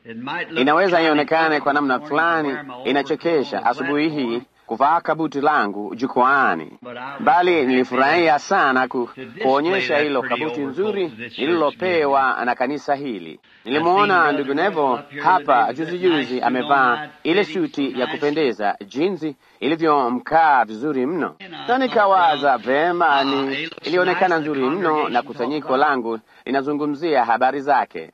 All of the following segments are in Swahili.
Inaweza ionekane kwa namna fulani inachekesha asubuhi hii kuvaa kabuti langu jukwaani, bali nilifurahia sana ku, kuonyesha hilo kabuti nzuri nililopewa na kanisa hili. Nilimwona ndugu Nevo hapa juzi juzi amevaa ile suti ya kupendeza jinsi ilivyomkaa vizuri mno, na nikawaza vema, ni ilionekana nzuri mno, na kusanyiko langu linazungumzia habari zake.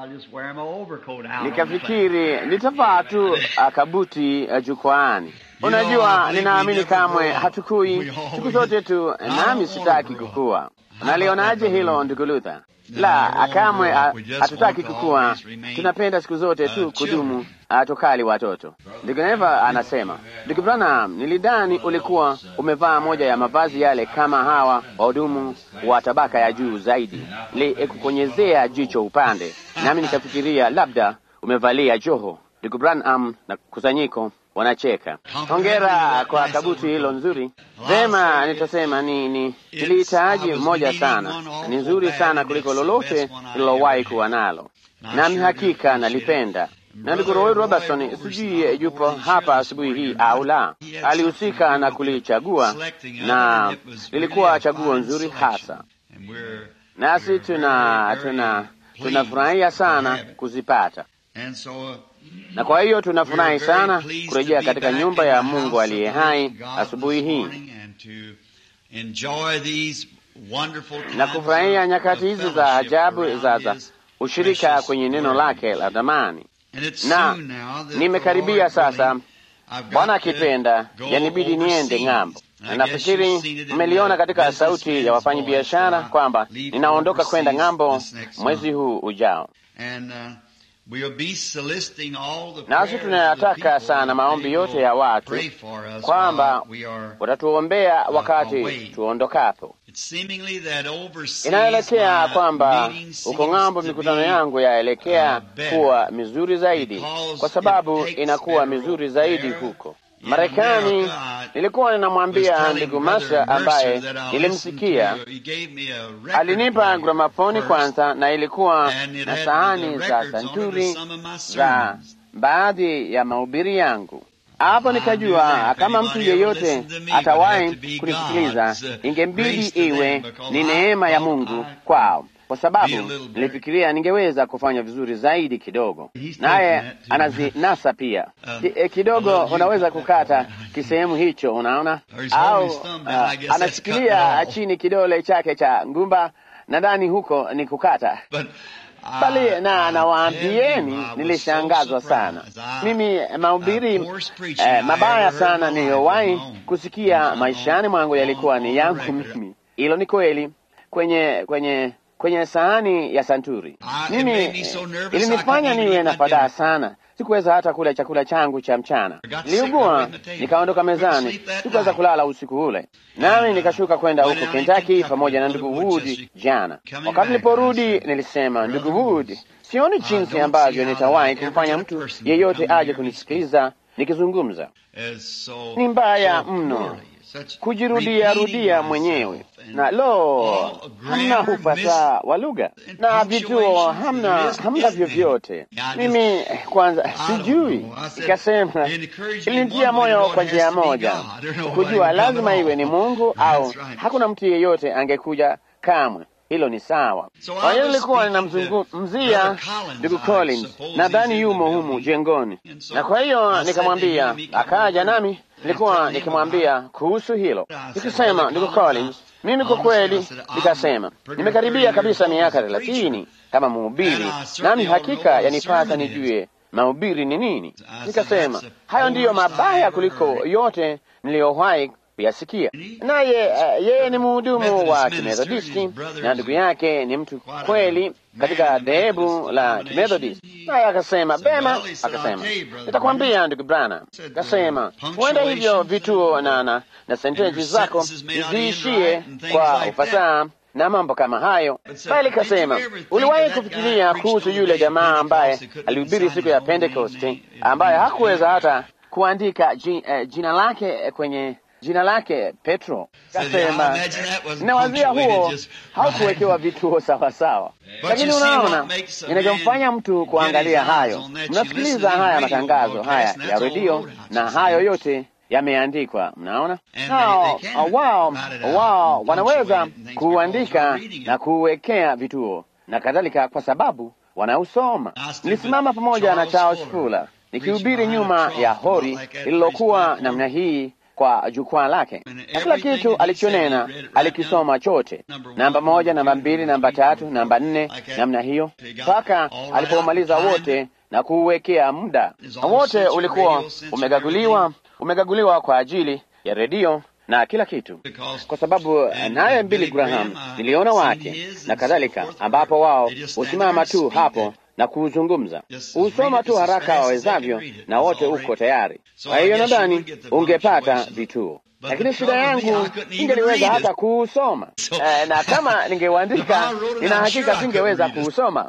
Nikafikiri nitavaa tu kabuti jukwaani. Unajua, ninaamini kamwe hatukui siku zote tu, nami sitaki kukua. Unalionaje hilo ndugu Luther? La, kamwe hatutaki kukua, tunapenda siku zote tu kudumu tukali watoto. Ndugu Neva anasema, ndugu Branham, nilidhani ulikuwa umevaa moja ya mavazi yale kama hawa wahudumu wa tabaka ya juu zaidi, likukonyezea jicho upande, nami nikafikiria labda umevalia joho. Ndugu Branham na kusanyiko wanacheka. Hongera kwa kabuti hilo nzuri. Vema, nitasema ni ni nilihitaji moja sana, ni nzuri sana kuliko lolote nililowahi kuwa nalo, nami hakika nalipenda. Na ndugu Roy Robertson, sijui yupo hapa asubuhi hii au la, alihusika na kulichagua na lilikuwa chaguo nzuri hasa, nasi tuna tuna tunafurahia sana kuzipata na kwa hiyo tunafurahi sana kurejea katika nyumba ya Mungu aliye hai asubuhi hii na kufurahia nyakati hizi za ajabu za za ushirika kwenye neno lake la dhamani. Na nimekaribia sasa, Bwana akipenda, yanibidi niende ng'ambo, na nafikiri mmeliona katika sauti ya wafanyabiashara kwamba ninaondoka kwenda ng'ambo mwezi huu ujao. Nasi tunayataka sana maombi yote ya watu kwamba watatuombea wakati tuondokapo. Inaelekea kwamba uko ng'ambo, mikutano yangu yaelekea kuwa mizuri zaidi, kwa sababu inakuwa mizuri zaidi huko Marekani. Nilikuwa ninamwambia ndugu Masha ambaye nilimsikia, alinipa gramafoni kwanza, na ilikuwa na sahani za santuri za baadhi ya mahubiri yangu. Hapo nikajua kama mtu yeyote atawahi kunisikiliza, ingembidi iwe ni neema ya Mungu kwao kwa sababu nilifikiria ningeweza kufanya vizuri zaidi kidogo, naye anazinasa pia Ki, kidogo. Unaweza kukata kisehemu hicho, unaona, au uh, anashikilia chini kidole chake cha ngumba, nadhani huko ni kukata bali na nawaambieni, nilishangazwa sana mimi mahubiri eh, mabaya sana niliyowahi kusikia maishani mwangu yalikuwa ni yangu mimi. Hilo ni kweli, kwenye kwenye kwenye sahani ya santuri. Mimi ilinifanya niwe na fadhaa sana, sikuweza hata kula chakula changu cha mchana. Niliugua nikaondoka mezani, sikuweza kulala usiku ule, nami nikashuka kwenda huko Kentucky pamoja na ndugu Wood jana. Wakati niliporudi, nilisema ndugu Wood, sioni jinsi ambavyo nitawahi kumfanya mtu yeyote aje kunisikiliza nikizungumza. Ni mbaya mno kujirudia rudia mwenyewe na lo, hamna ufasaha wa lugha na vituo hamna, hamna vyovyote. Mimi kwanza sijui, ikasema ilinitia moyo kwa njia moja, kujua lazima iwe ni Mungu au hakuna mtu yeyote angekuja kamwe. Hilo ni sawa. Kwa hiyo nilikuwa ninamzungumzia ndugu Collins, nadhani yumo humu jengoni, na kwa hiyo nikamwambia, akaja nami nilikuwa nikimwambia kuhusu hilo, nikisema ndugu Collins, mimi kwa kweli, nikasema nimekaribia kabisa miaka thelathini kama mhubiri, nami hakika yanipasa nijue mahubiri ni nini. Nikasema hayo ndiyo mabaya kuliko yote niliyowahi kuyasikia. Naye uh, yeye ni mhudumu wa Kimethodisti na ndugu yake ni mtu kweli katika dhehebu la Kimethodisti. Naye akasema bema, akasema nitakwambia ndugu Brana. Akasema huenda hivyo vituo na, na, na sentensi zako ziishie kwa ufasaha na mambo kama hayo, bali kasema, uliwahi kufikiria kuhusu yule jamaa ambaye alihubiri siku ya Pentekoste ambaye hakuweza hata kuandika jina, uh, jina lake kwenye jina lake Petro. Kasema ninawazia huo haukuwekewa vituo sawasawa, lakini unaona inavyomfanya mtu kuangalia hayo. Mnasikiliza haya matangazo haya ya redio na hayo yote yameandikwa. Mnaona nao wao wao wanaweza kuandika na kuwekea vituo na kadhalika, kwa sababu wanausoma. Nilisimama pamoja na Charles Fuller nikihubiri nyuma ya hori lililokuwa namna hii kwa jukwaa lake, na kila kitu alichonena alikisoma chote, namba moja, namba mbili, namba tatu, namba nne, namna hiyo mpaka alipomaliza wote na kuuwekea muda, na wote ulikuwa umegaguliwa umegaguliwa kwa ajili ya redio na kila kitu, kwa sababu naye Billy Graham niliona wake na kadhalika, ambapo wao husimama tu hapo na kuuzungumza, usoma tu haraka wawezavyo, na wote uko tayari. Kwa hiyo nadhani ungepata vituo, lakini shida yangu singeliweza hata kuusoma eh, na kama ningeuandika, nina hakika singeweza kuusoma.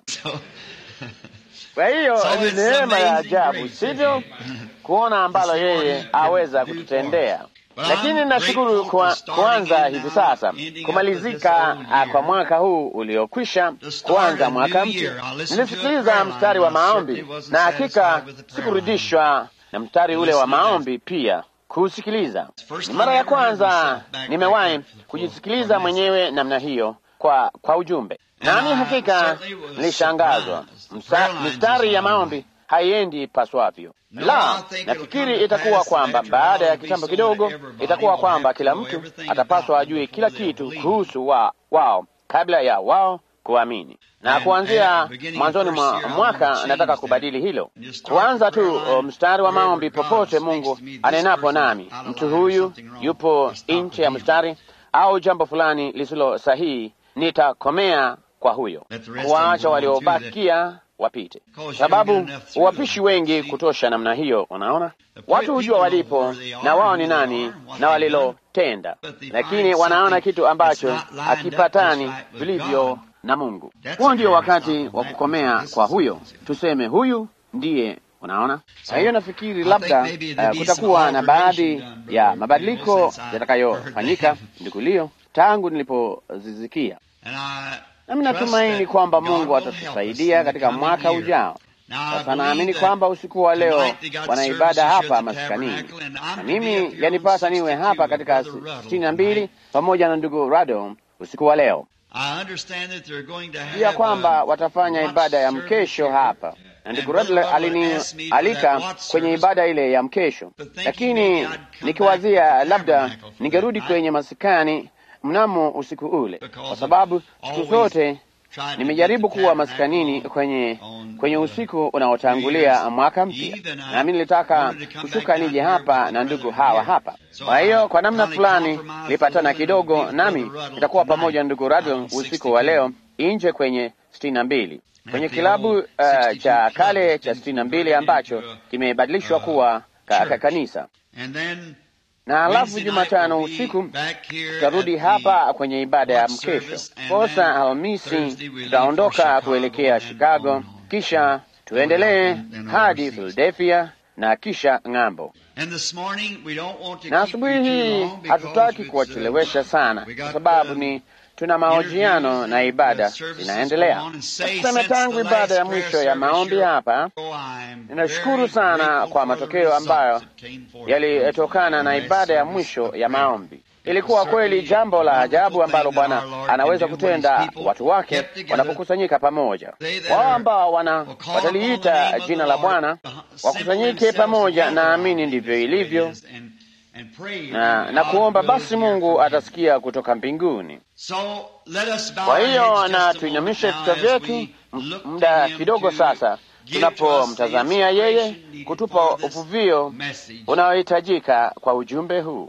Kwa hiyo ni neema ya ajabu, sivyo, kuona ambalo yeye aweza kututendea. Lakini nashukuru kwa kuanza hivi sasa kumalizika kwa mwaka huu uliokwisha, kuanza mwaka mpya. Nilisikiliza mstari wa maombi na hakika sikurudishwa na mstari ule wa maombi pia kuusikiliza. Ni mara ya kwanza nimewahi kujisikiliza mwenyewe namna hiyo kwa, kwa ujumbe, nami hakika nilishangazwa. Mstari ya maombi haiendi paswavyo. La, nafikiri itakuwa kwamba baada ya kitambo kidogo itakuwa kwamba kila mtu atapaswa ajue kila kitu kuhusu wa, wao kabla ya wao kuamini. Na kuanzia mwanzoni mwa mwaka nataka kubadili hilo, kuanza tu mstari wa maombi popote Mungu anenapo nami, mtu huyu yupo nje ya mstari au jambo fulani lisilo sahihi, nitakomea kwa huyo, kuwaacha waliobakia wapite, sababu uwapishi wengi kutosha namna hiyo. Unaona, watu hujua walipo na wao ni nani na walilotenda, lakini wanaona kitu ambacho hakipatani vilivyo na Mungu. Huo ndio wakati wa kukomea kwa huyo, tuseme huyu ndiye Unaona, kwa hiyo nafikiri labda uh, kutakuwa na baadhi ya mabadiliko yatakayofanyika ndikulio tangu nilipozizikia nami natumaini kwamba Mungu atatusaidia katika mwaka ujao. Sasa naamini kwamba usiku wa leo wana ibada hapa maskanini, na mimi yanipasa niwe hapa katika sitini na mbili pamoja na ndugu Rado usiku wa leo, pia kwamba watafanya ibada ya mkesho hapa na ndugu Rado alinialika kwenye ibada ile ya mkesho, lakini nikiwazia labda ningerudi kwenye masikani mnamo usiku ule, kwa sababu siku zote nimejaribu kuwa maskanini kwenye kwenye usiku unaotangulia mwaka mpya, nami nilitaka kushuka nije hapa na ndugu hawa hapa. Kwa hiyo kwa namna fulani nilipatana kidogo, nami nitakuwa pamoja na ndugu Radio usiku wa leo nje kwenye sitini na mbili kwenye kilabu uh, cha kale cha sitini na mbili ambacho kimebadilishwa kuwa ka, ka, kanisa na alafu Jumatano usiku tutarudi hapa kwenye ibada ya mkesho. Kosa Alhamisi tutaondoka kuelekea Chicago, kisha tuendelee hadi Philadelphia na kisha ng'ambo. Na asubuhi hii hatutaki kuwachelewesha sana, kwa sababu ni tuna mahojiano na ibada zinaendelea. Tuseme tangu ibada ya mwisho ya maombi hapa, ninashukuru sana kwa matokeo ambayo yalitokana na ibada ya mwisho ya maombi. Ilikuwa kweli jambo la ajabu ambalo Bwana anaweza kutenda watu wake wanapokusanyika pamoja. Wao ambao wana wataliita jina la Bwana wakusanyike pamoja, naamini ndivyo ilivyo na, na kuomba basi Mungu atasikia kutoka mbinguni. Kwa hiyo na tuinamishe vichwa vyetu muda kidogo sasa, tunapomtazamia yeye kutupa uvuvio unaohitajika kwa ujumbe huu.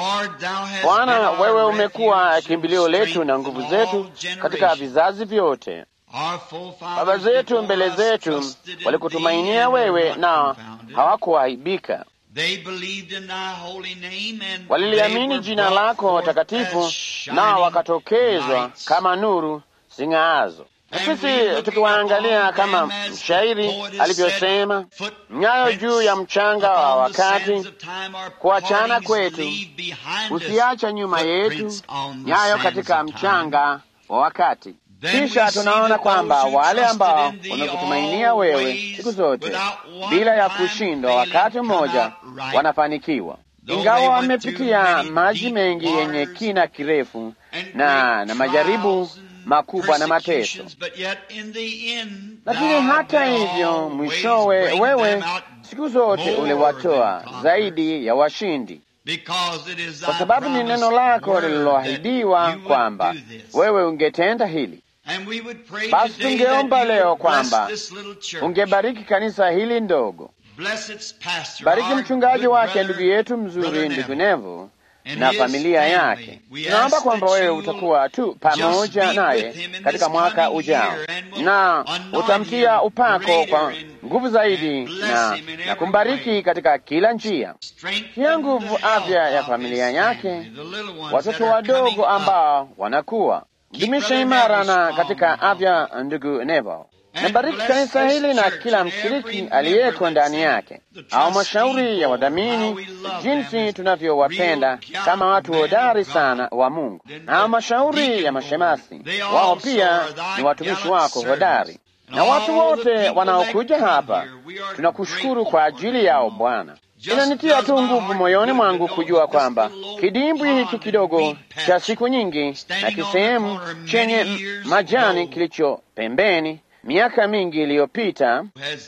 Bwana, wewe umekuwa kimbilio letu na nguvu zetu katika vizazi vyote. Baba zetu mbele zetu walikutumainia wewe na hawakuaibika waliliamini jina lako takatifu, nao wakatokezwa kama nuru zing'aazo. sisi tukiwaangalia kama mshairi alivyosema, nyayo juu ya mchanga wa wakati, kuachana kwetu usiacha nyuma yetu nyayo katika mchanga wa wakati. Kisha tunaona kwamba wale ambao wanakutumainia wewe siku zote bila ya kushindwa, wakati mmoja wanafanikiwa, ingawa wamepitia maji mengi yenye kina kirefu na na majaribu makubwa na mateso, lakini hata hivyo mwishowe wewe siku zote uliwatoa zaidi ya washindi, kwa sababu ni neno lako lililoahidiwa kwamba wewe ungetenda hili. Basi tungeomba leo kwamba ungebariki kanisa hili ndogo, bariki mchungaji wake, ndugu yetu mzuri, ndugu Nevo na familia yake. Tunaomba kwamba wewe utakuwa tu pamoja naye katika mwaka ujao, na utamtia upako kwa nguvu zaidi na, na kumbariki katika kila njia. Tia nguvu afya ya familia yake, watoto wadogo ambao wanakuwa dumisha imara na katika afya, ndugu Nevo. Nabariki kanisa hili na kila mshiriki aliyeko ndani yake, au mashauri ya wadhamini, jinsi tunavyowapenda kama watu hodari sana wa Mungu, au mashauri ya mashemasi, wao pia ni watumishi wako hodari, na watu wote wanaokuja hapa, tunakushukuru kwa ajili yao Bwana. Inanitia tu nguvu moyoni mwangu kujua kwamba kidimbwi hiki kidogo cha siku nyingi na kisehemu chenye majani kilicho pembeni miaka mingi iliyopita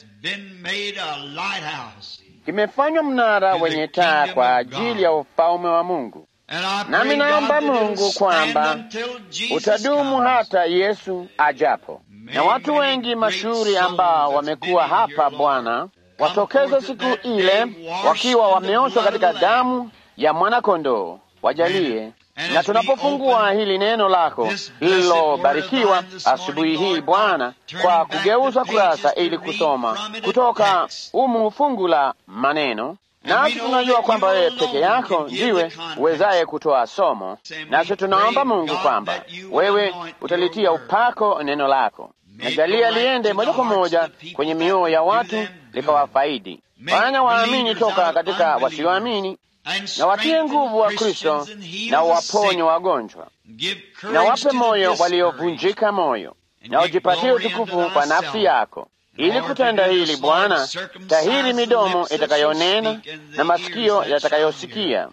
kimefanywa mnara wenye taa kwa ajili ya ufalme wa Mungu. Nami naomba Mungu kwamba utadumu hata Yesu ajapo, na watu wengi mashuhuri ambao wamekuwa hapa Bwana watokeze siku ile wakiwa wameoshwa katika damu ya mwana-kondoo. Wajalie na tunapofungua hili neno lako lililobarikiwa asubuhi hii Bwana, kwa kugeuza kurasa ili kusoma kutoka umu fungu la maneno, nasi tunajua kwamba wewe peke yako ndiwe uwezaye kutoa somo, nasi tunaomba Mungu kwamba wewe utalitia upako neno lako, najalia liende moja kwa moja kwenye mioyo ya watu likawafaidi. Fanya waamini toka katika wasioamini na watie nguvu wa Kristo na waponye wagonjwa, na wape moyo waliovunjika moyo, na ujipatie utukufu kwa nafsi yako. Ili kutenda hili, Bwana, tahiri midomo itakayonena na masikio yatakayosikia,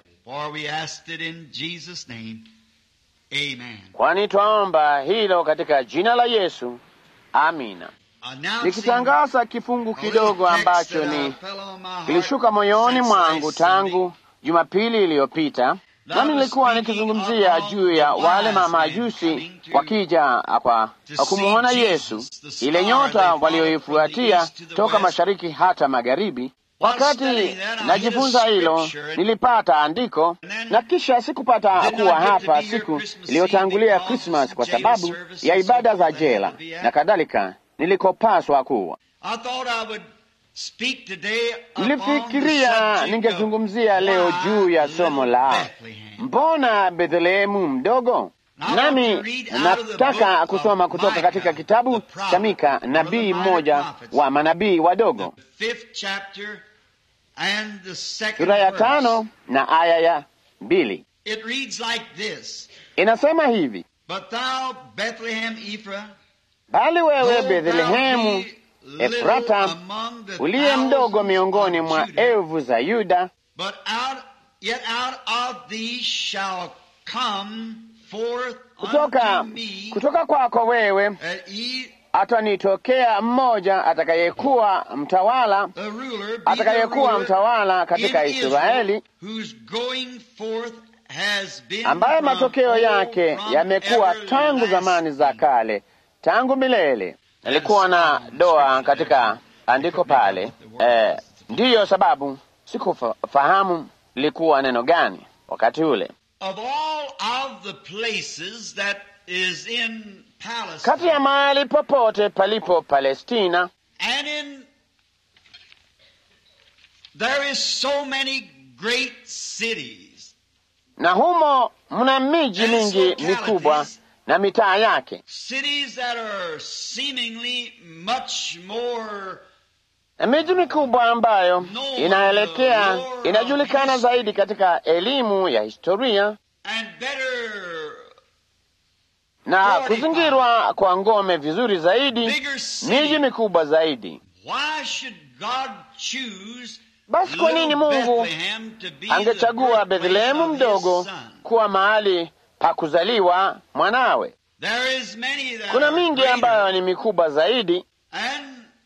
kwani twaomba hilo katika jina la Yesu, amina. Nikitangaza kifungu kidogo ambacho ni kilishuka moyoni mwangu tangu Jumapili iliyopita, nami nilikuwa nikizungumzia juu ya wale mamajusi wakija kwa kumwona Yesu, ile nyota walioifuatia toka mashariki hata magharibi. Wakati najifunza hilo, nilipata andiko na kisha sikupata kuwa hapa siku iliyotangulia Krismas kwa sababu ya ibada za jela na kadhalika nilikopaswa kuwa. Nilifikiria ningezungumzia leo juu ya somo la mbona Bethlehemu mdogo, nami nataka kusoma kutoka katika kitabu cha Mika, nabii mmoja wa manabii wadogo, sura ya tano na aya ya mbili. Inasema hivi: bali wewe Bethlehemu Efrata uliye mdogo miongoni mwa elfu za Yuda, kutoka kutoka kwako wewe atanitokea mmoja atakayekuwa mtawala, atakayekuwa mtawala katika Israeli, ambaye matokeo yake yamekuwa tangu zamani za kale, tangu milele. Nilikuwa na doa katika andiko pale eh, ndiyo sababu sikufahamu lilikuwa neno gani wakati ule. Kati ya mahali popote palipo Palestina, na humo mna miji mingi mikubwa na mitaa yake, cities that are seemingly much more na miji mikubwa ambayo inaelekea inajulikana zaidi katika elimu ya historia and better, na kuzingirwa kwa ngome vizuri zaidi, bigger miji cities. mikubwa zaidi. Why should God choose Basi kwa nini little Mungu Bethlehem to be angechagua the birthplace Bethlehemu of his mdogo son? kuwa mahali pa kuzaliwa mwanawe? There is many that Kuna are mingi greater. ambayo ni mikubwa zaidi, And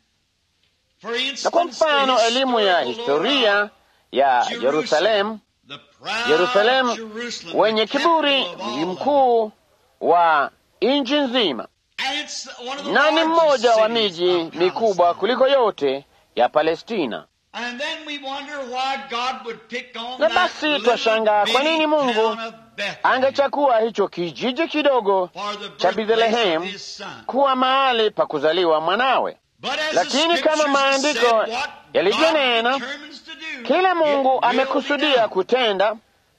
for na kwa instance, mfano the elimu ya historical law historia ya Jerusalem, Yerusalemu, the proud Yerusalemu Jerusalem, wenye the kiburi, capital of all mji of them. mkuu wa nchi nzima, And it's one of the na ni largest mmoja wa cities miji of mikubwa Palestine. kuliko yote ya Palestina. And then we wonder why God would pick on Na that basi little twashangaa kwa bitty nini Mungu town of Bethlehem angechagua hicho kijiji kidogo for the cha birthplace Bethlehem of his son. kuwa mahali pa kuzaliwa mwanawe. But as the Lakini kama scriptures maandiko said, what yalivyonena, God determines to do, Kile Mungu it will be amekusudia done. kutenda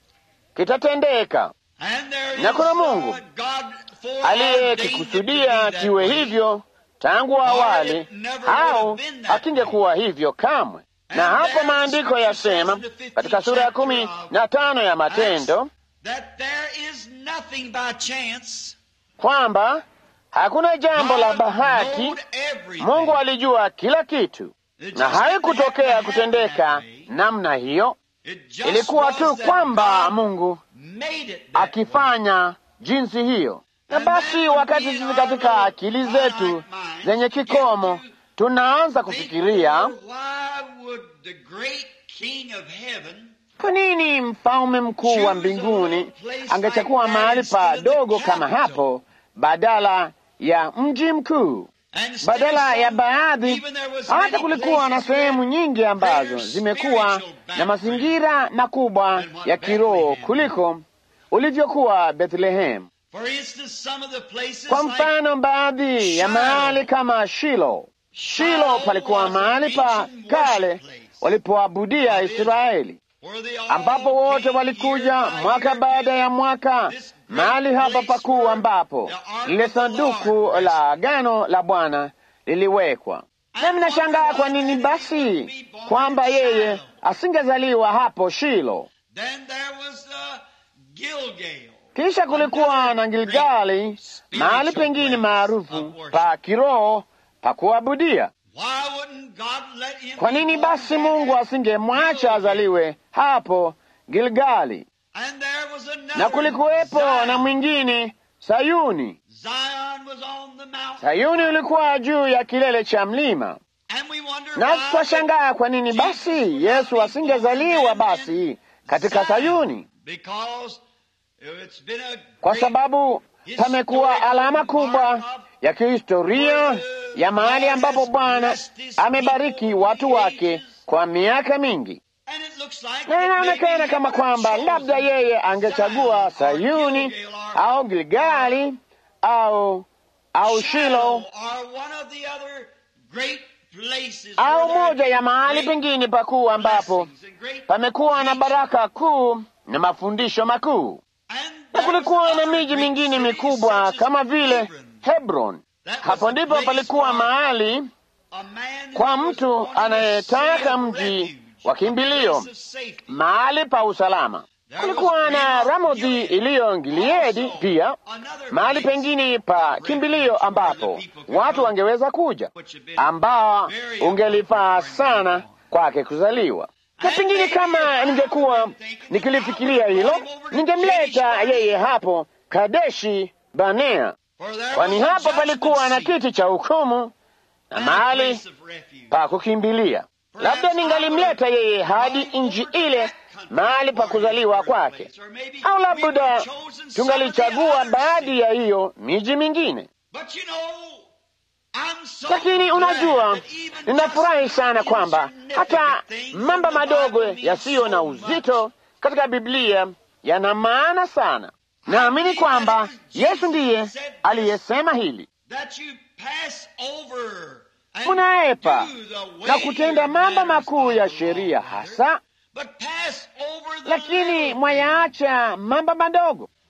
kitatendeka, And there Na is, kuna uh, Mungu God foreordained it aliyekikusudia to be that kiwe way. hivyo tangu awali, it never would have au been that akingekuwa hivyo kamwe. Na And hapo there the maandiko scripture yasema says in the 15th katika sura ya kumi chapter of na tano ya Matendo that there is nothing by chance. kwamba hakuna jambo la God bahati. knowed everything. Mungu alijua kila kitu, It na just haikutokea happened kutendeka that way. namna hiyo. It just Ilikuwa was tu that kwamba God Mungu made it that way. akifanya jinsi hiyo. Na basi wakati sisi katika akili zetu zenye kikomo tunaanza kufikiria, Therefore, why would the great King of heaven kwa nini mfalme mkuu wa mbinguni angechukua mahali padogo kama hapo badala ya mji mkuu? and instead Badala of ya some- baadhi, even there was hata many kulikuwa na places sehemu where nyingi ambazo greater zimekuwa spiritual na background mazingira makubwa than what ya kiroho Bethlehem kuliko ulivyokuwa Bethlehem. For instance, some of the places Kwa like mfano, baadhi ya Shiloh. mahali kama Shilo. Shilo palikuwa mahali pa kale walipoabudia Israeli, where they all ambapo wote came walikuja year by mwaka year baada ya mwaka, this great mahali hapa place pakuu where ambapo the ark lile of the sanduku Lord la agano la Bwana liliwekwa. Na mnashangaa kwa nini basi kwamba yeye asingezaliwa hapo Shilo. Then there was uh, Gilgal. Kisha kulikuwa na Gilgali, mahali pengine maarufu pa kiroho pa kuabudia. Why wouldn't God let him Kwa be nini born basi there Mungu at asingemwacha Gilgal? azaliwe hapo Gilgali? And there was another Na kulikuwepo Zion. na mwingine Sayuni. Zion was on the mountain. Sayuni ulikuwa juu ya kilele cha mlima, And we wonder na why twashangaa kwa nini basi Yesu asingezaliwa basi katika Sayuni, Because it's been a kwa great sababu pamekuwa alama kubwa ya kihistoria ya mahali ambapo Bwana amebariki watu wake kwa miaka mingi. And it looks like na that inaonekana maybe kama he would have kwamba chosen labda yeye angechagua Zion or Sayuni Gilgal or au Gilgali au au Shilo or one of the other great places au where there moja ya mahali great pengine pakuu ambapo blessings and great pamekuwa na teaching. baraka kuu na mafundisho makuu, And na there kulikuwa was na other miji great mingine cities mikubwa such as kama vile Hebron. Hebron. That was Hapo a ndipo place palikuwa for mahali a man kwa who was mtu wanting a anayetaka city of mji refuge, wa a kimbilio, place of safety. mahali pa usalama. Kulikuwa na Ramothi iliyo Gileadi pia, mahali pengine pa kimbilio ambapo watu wangeweza kuja, ambao ungelifaa sana kwake kuzaliwa. Na pengine kama ningekuwa nikilifikiria hilo, ningemleta yeye hapo Kadeshi Banea, For there kwani was a hapo palikuwa na judgment seat kiti cha hukumu na and a mahali place of refuge. pa kukimbilia. Labda ningalimleta yeye hadi nchi ile mahali pa kuzaliwa kwake, au labda tungalichagua baadhi ya hiyo miji mingine. But you know, I'm so Lakini unajua, glad that even ninafurahi just sana kwamba hata insignificant things mambo in the madogo Bible mean yasiyo na so uzito much. katika Biblia yana maana sana. Naamini kwamba Yesu ndiye aliyesema hili, That you pass over and munaepa do the na weightier kutenda mambo matters makuu of ya the sheria Lord, hasa, but pass over the lakini little mwayaacha mambo madogo.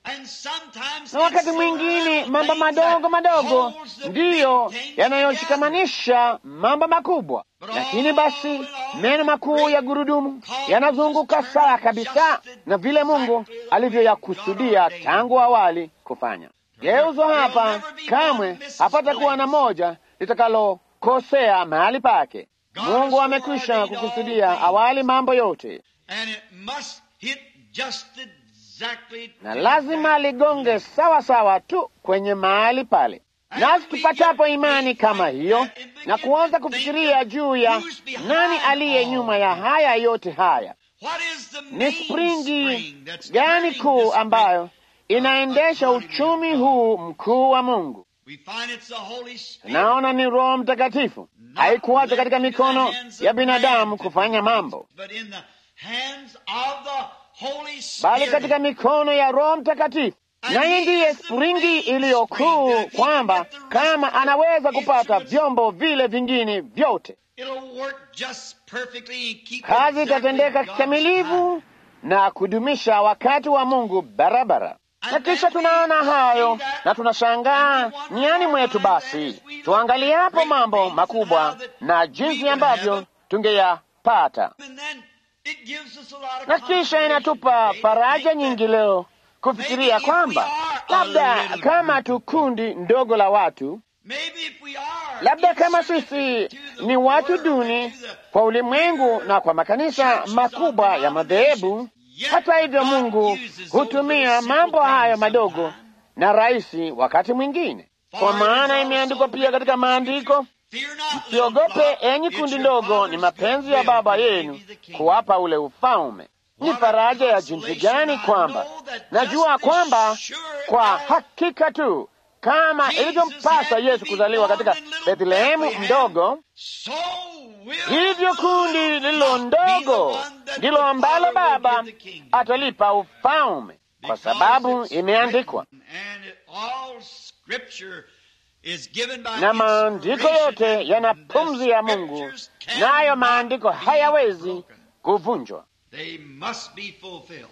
And sometimes na wakati it's mwingine little mambo things madogo that madogo holds the ndiyo big thing yanayoshikamanisha mambo makubwa. Lakini basi meno makuu ya gurudumu yanazunguka sawa kabisa na vile Mungu alivyoyakusudia tangu awali kufanya. Geuzo hapa kamwe hapata kuwa na moja litakalokosea mahali pake. Mungu amekwisha kukusudia awali mambo yote, And it must hit just exactly na lazima ligonge sawa sawa tu kwenye mahali pale. Nasi tupatapo imani kama hiyo na kuanza kufikiria juu ya nani aliye nyuma ya haya yote haya, What is the ni main springi spring that's gani turning kuu this ambayo inaendesha uchumi huu mkuu wa Mungu? We find it's the Holy Spirit. Naona ni Roho Mtakatifu. Haikuwacha katika mikono ya binadamu kufanya mambo, But in the hands of the Holy bali Spirit. katika mikono ya Roho Mtakatifu. Naye ndiye springi iliyo kuu, kwamba kama anaweza kupata vyombo vile vingine vyote, It'll work just perfectly and keep kazi exactly itatendeka God's kikamilifu na kudumisha wakati wa Mungu barabara. Na kisha tunaona hayo na tunashangaa niani mwetu. Basi tuangalie hapo mambo makubwa na jinsi ambavyo tungeyapata, time. And then it gives us a lot of na kisha consolation inatupa today. faraja Think nyingi that leo kufikiria kwamba labda kama tu kundi ndogo la watu maybe if we are labda kama inserted sisi to the ni watu world duni and to the kwa ulimwengu na kwa makanisa makubwa ya madhehebu. Hata hivyo, Mungu hutumia mambo hayo madogo na rahisi wakati mwingine, kwa maana imeandikwa pia katika maandiko, Fear not, siogope little flock, enyi it's kundi your ndogo, Father's ni mapenzi ya will Baba to give yenu you the kingdom. kuwapa ule ufalme. Ni faraja ya jinsi gani kwamba najua kwamba kwa hakika tu kama ilivyompasa Yesu kuzaliwa katika Bethlehemu mdogo, So will hivyo kundi lililo ndogo ndilo ambalo Baba atalipa ufalme, kwa sababu imeandikwa. And it- all scripture is given by Na maandiko inspiration, yote and yana the pumzi ya Mungu, scriptures cannot nayo maandiko be hayawezi broken. kuvunjwa, They must be fulfilled.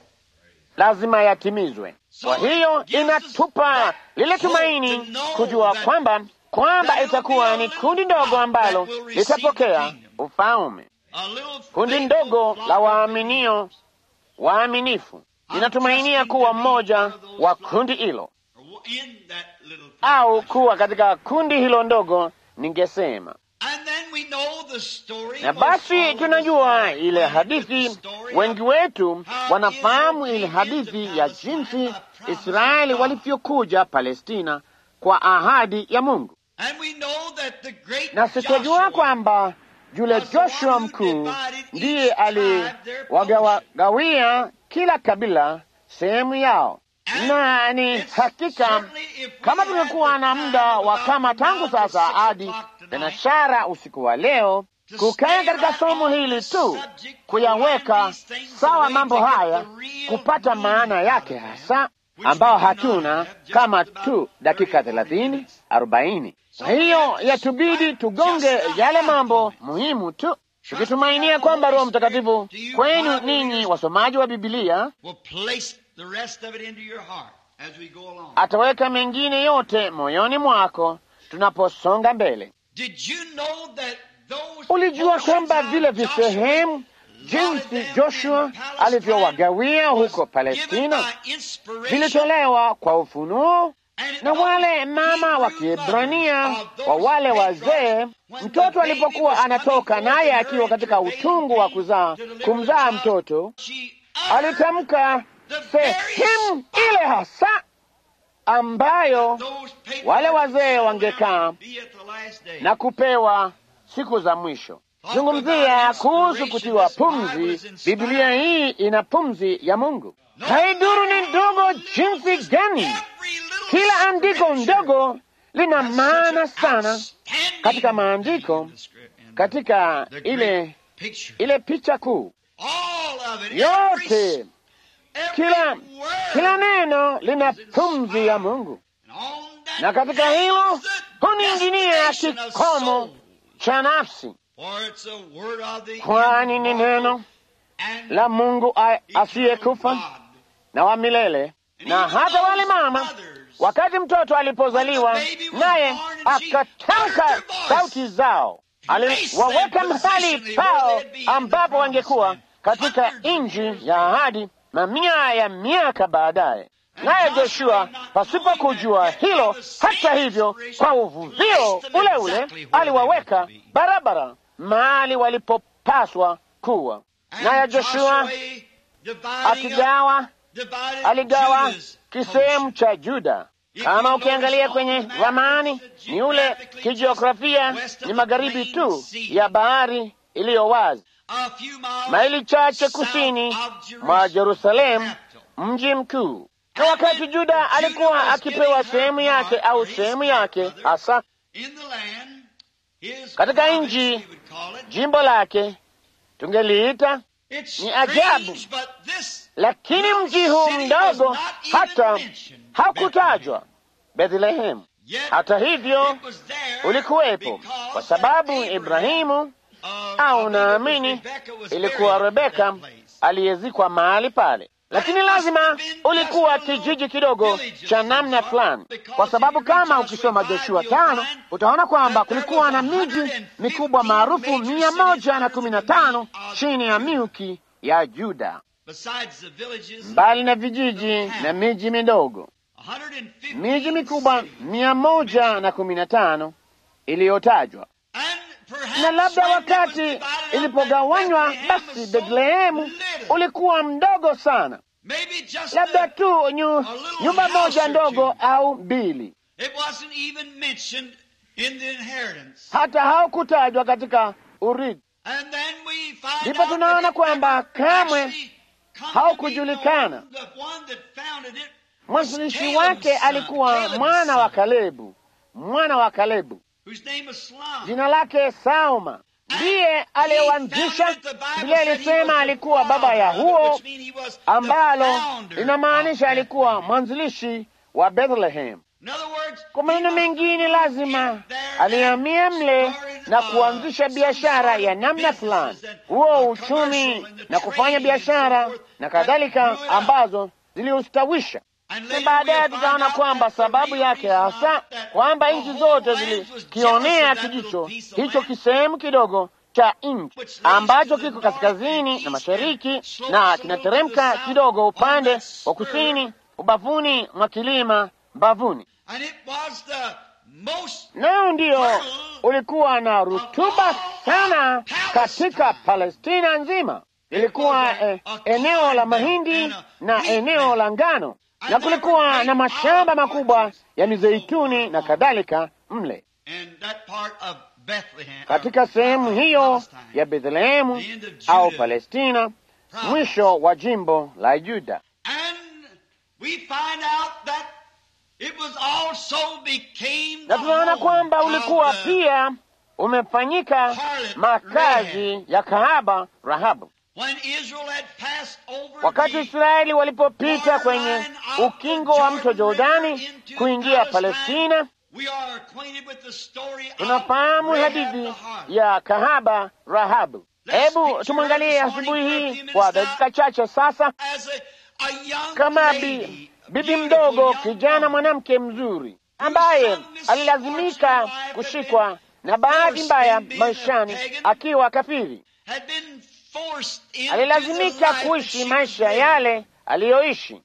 lazima yatimizwe. Kwa hiyo inatupa lile tumaini kujua kwamba kwamba itakuwa ni kundi ndogo ambalo litapokea ufalme, A little kundi faithful ndogo flock la of waaminio waaminifu. Ninatumainia kuwa mmoja wa kundi hilo in that little au kuwa katika kundi hilo ndogo, ningesema. And then we know the story. Na basi tunajua ile hadithi, wengi wetu wanafahamu ile hadithi ya jinsi Israeli walivyokuja Palestina kwa ahadi ya Mungu, And we know that the great na sitajua Joshua kwamba yule Joshua mkuu ndiye aliwagawia kila kabila sehemu yao, na ni hakika kama tungekuwa na muda wa kama tangu sasa hadi thenashara usiku wa leo kukaa katika somo hili tu kuyaweka sawa mambo haya, kupata maana yake hasa, ambao hatuna kama tu dakika thelathini arobaini. Kwa hiyo yatubidi tugonge yale mambo muhimu tu, tukitumainia kwamba Roho Mtakatifu kwenu ninyi wasomaji wa Bibilia will place the rest of it into your heart as we go along. ataweka mengine yote moyoni mwako tunaposonga mbele. Did you know that those Ulijua kwamba portions vile of Joshua visehemu jinsi Joshua alivyowagawia huko Palestina vilitolewa kwa ufunuo na wale mama wa Kiebrania wa wale wazee. Mtoto alipokuwa anatoka naye akiwa katika utungu wa kuzaa kumzaa mtoto, alitamka sehemu ile hasa ambayo wale wazee wangekaa na kupewa siku za mwisho. Zungumzia kuhusu kutiwa pumzi. Biblia hii ina pumzi ya Mungu. Haiduru ni ndogo jinsi gani, kila andiko ndogo lina maana sana katika maandiko, katika ile ile picha kuu yote. Kila kila neno lina pumzi ya Mungu, na katika hilo huniinginia kikomo cha nafsi, kwani ni neno la Mungu asiyekufa na wa milele, na hata wale mama, wakati mtoto alipozaliwa, naye akatamka sauti zao, aliwaweka mahali pao ambapo wangekuwa katika nchi ya ahadi mamia ya miaka baadaye. Naye Joshua pasipo kujua hilo, hata hivyo, kwa uvuvio ule ule aliwaweka barabara mahali walipopaswa kuwa. Naye Joshua akigawa, aligawa kisehemu cha Juda. Kama ukiangalia kwenye ramani, ni ule kijiografia, ni magharibi tu ya bahari iliyo wazi, maili chache kusini mwa Jerusalemu, mji mkuu. Na wakati Juda alikuwa akipewa sehemu yake au sehemu yake hasa katika nchi, jimbo lake tungeliita ni ajabu, lakini mji huu mdogo hata hakutajwa Bethlehemu. Hata hivyo ulikuwepo kwa sababu Ibrahimu au naamini ilikuwa Rebeka aliyezikwa mahali pale, lakini lazima ulikuwa kijiji kidogo cha namna fulani, kwa sababu kama ukisoma Joshua tano utaona kwamba kulikuwa na miji mikubwa maarufu mia moja na kumi na tano chini ya milki ya Juda, mbali na vijiji na miji midogo. Miji mikubwa mia moja na kumi na tano iliyotajwa na labda wakati ilipogawanywa, basi Bethlehemu ulikuwa mdogo sana, labda tu nyu, nyumba moja ndogo au mbili, hata haukutajwa katika urithi. Ndipo tunaona kwamba kamwe haukujulikana. Mwanzilishi wake alikuwa mwana wa Kalebu, mwana wa Kalebu jina lake Sauma, ndiye aliyewanzisha. Biblia ilisema alikuwa baba ya huo, ambalo linamaanisha alikuwa mwanzilishi wa Bethlehem. Kwa maneno mengine, lazima alihamia mle na kuanzisha biashara ya namna fulani, huo uchumi na kufanya biashara na kadhalika, ambazo ziliustawisha na baadaye tutaona kwamba sababu yake hasa kwamba nchi zote zilikionea kijicho hicho kisehemu kidogo cha nchi ambacho kiko kaskazini na mashariki na kinateremka kidogo upande wa kusini ubavuni mwa kilima mbavuni, nao ndio ulikuwa na rutuba sana katika Palestina nzima. Ilikuwa eh, eneo la mahindi na eneo la ngano na kulikuwa na mashamba makubwa ya mizeituni na kadhalika mle katika sehemu hiyo ya Bethlehemu au Palestina, mwisho wa jimbo la Yuda. Na tunaona kwamba ulikuwa pia umefanyika makazi ya kahaba Rahabu. Wakati Israeli walipopita kwenye ukingo wa mto Jordani kuingia Palestina, tunafahamu hadithi ya kahaba Rahabu. Hebu tumwangalie asubuhi hii kwa dakika chache sasa, kama bi, bibi mdogo, kijana mwanamke mzuri ambaye alilazimika kushikwa na bahati mbaya maishani akiwa kafiri alilazimika kuishi maisha yale aliyoishi.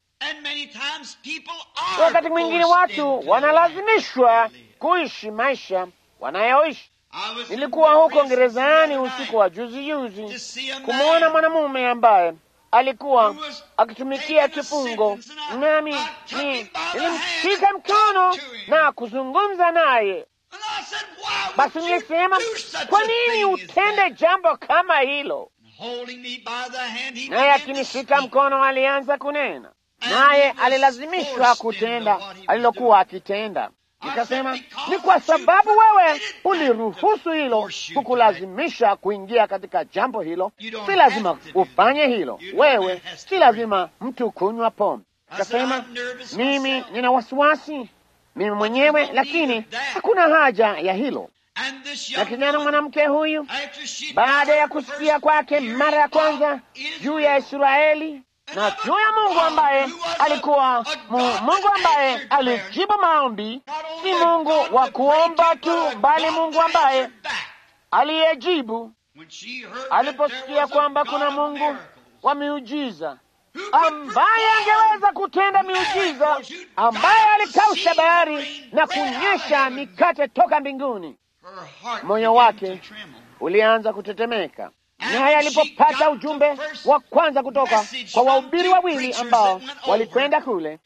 Wakati mwingine watu wanalazimishwa kuishi maisha wanayoishi. Nilikuwa huko gerezani usiku wa juzi juzi kumwona mwanamume ambaye alikuwa akitumikia kifungo, nami nilimshika mkono na kuzungumza naye. Basi nilisema, kwa nini utende jambo kama hilo? Naye akinishika mkono alianza kunena, naye alilazimishwa kutenda alilokuwa akitenda. Nikasema, ni kwa sababu wewe uliruhusu hilo, kukulazimisha kuingia katika jambo hilo. Si lazima ufanye hilo wewe, si lazima mtu kunywa pombe. Nikasema, mimi nina wasiwasi mimi mwenyewe, lakini hakuna haja ya hilo. Na kijana mwanamke huyu baada ya kusikia kwake mara ya kwanza juu ya Israeli na juu ya Mungu ambaye alikuwa mu, Mungu ambaye alijibu maombi, si Mungu wa kuomba tu, bali Mungu ambaye aliyejibu aliposikia kwamba kuna Mungu wa miujiza ambaye angeweza kutenda miujiza, ambaye alikausha bahari na kunyesha mikate toka mbinguni, moyo wake ulianza kutetemeka. Naye alipopata ujumbe wa kwanza kutoka kwa wahubiri wawili ambao walikwenda kule,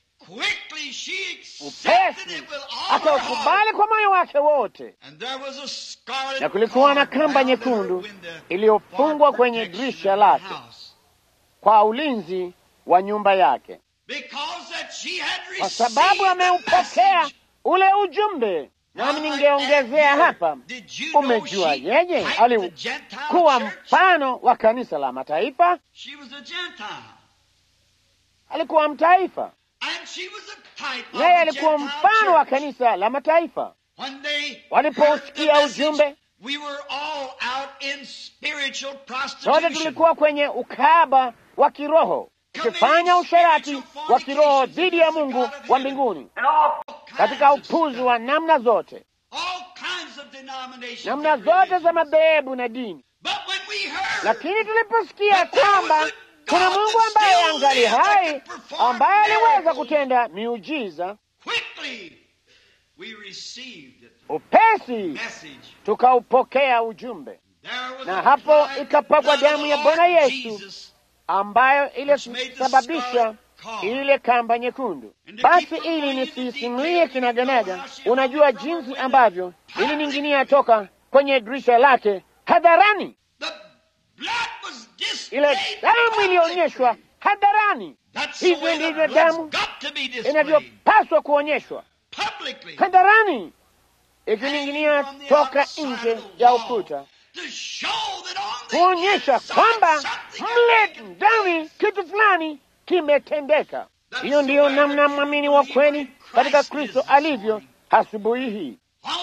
upesi akaukubali kwa moyo wake wote, na kulikuwa na kamba nyekundu iliyofungwa kwenye dirisha lake kwa ulinzi wa nyumba yake, kwa sababu ameupokea ule ujumbe. Nami ningeongezea hapa, umejua, yeye alikuwa mfano wa kanisa la mataifa, alikuwa mtaifa, yeye alikuwa mfano wa kanisa la mataifa. Waliposikia ujumbe, sote tulikuwa kwenye ukahaba wa kiroho, tukifanya usherati wa kiroho dhidi ya Mungu wa mbinguni katika upuzi wa namna zote, namna zote za madhehebu na dini. Lakini tuliposikia kwamba kuna Mungu ambaye angali hai, ambaye aliweza kutenda miujiza, upesi tukaupokea ujumbe, na hapo ikapakwa damu ya Bwana Yesu ambayo ilisababisha ile kamba nyekundu. Basi ili nisisimulie kinaganaga, unajua jinsi ambavyo ilining'inia toka kwenye dirisha lake hadharani. Ile damu ilionyeshwa hadharani. Hivyo ndivyo damu inavyopaswa kuonyeshwa hadharani, ikining'inia toka nje ya ukuta, kuonyesha kwamba mle ndani kitu fulani kimetendeka. Hiyo ndiyo namna mwamini wa kweli katika Kristo alivyo asubuhi hii.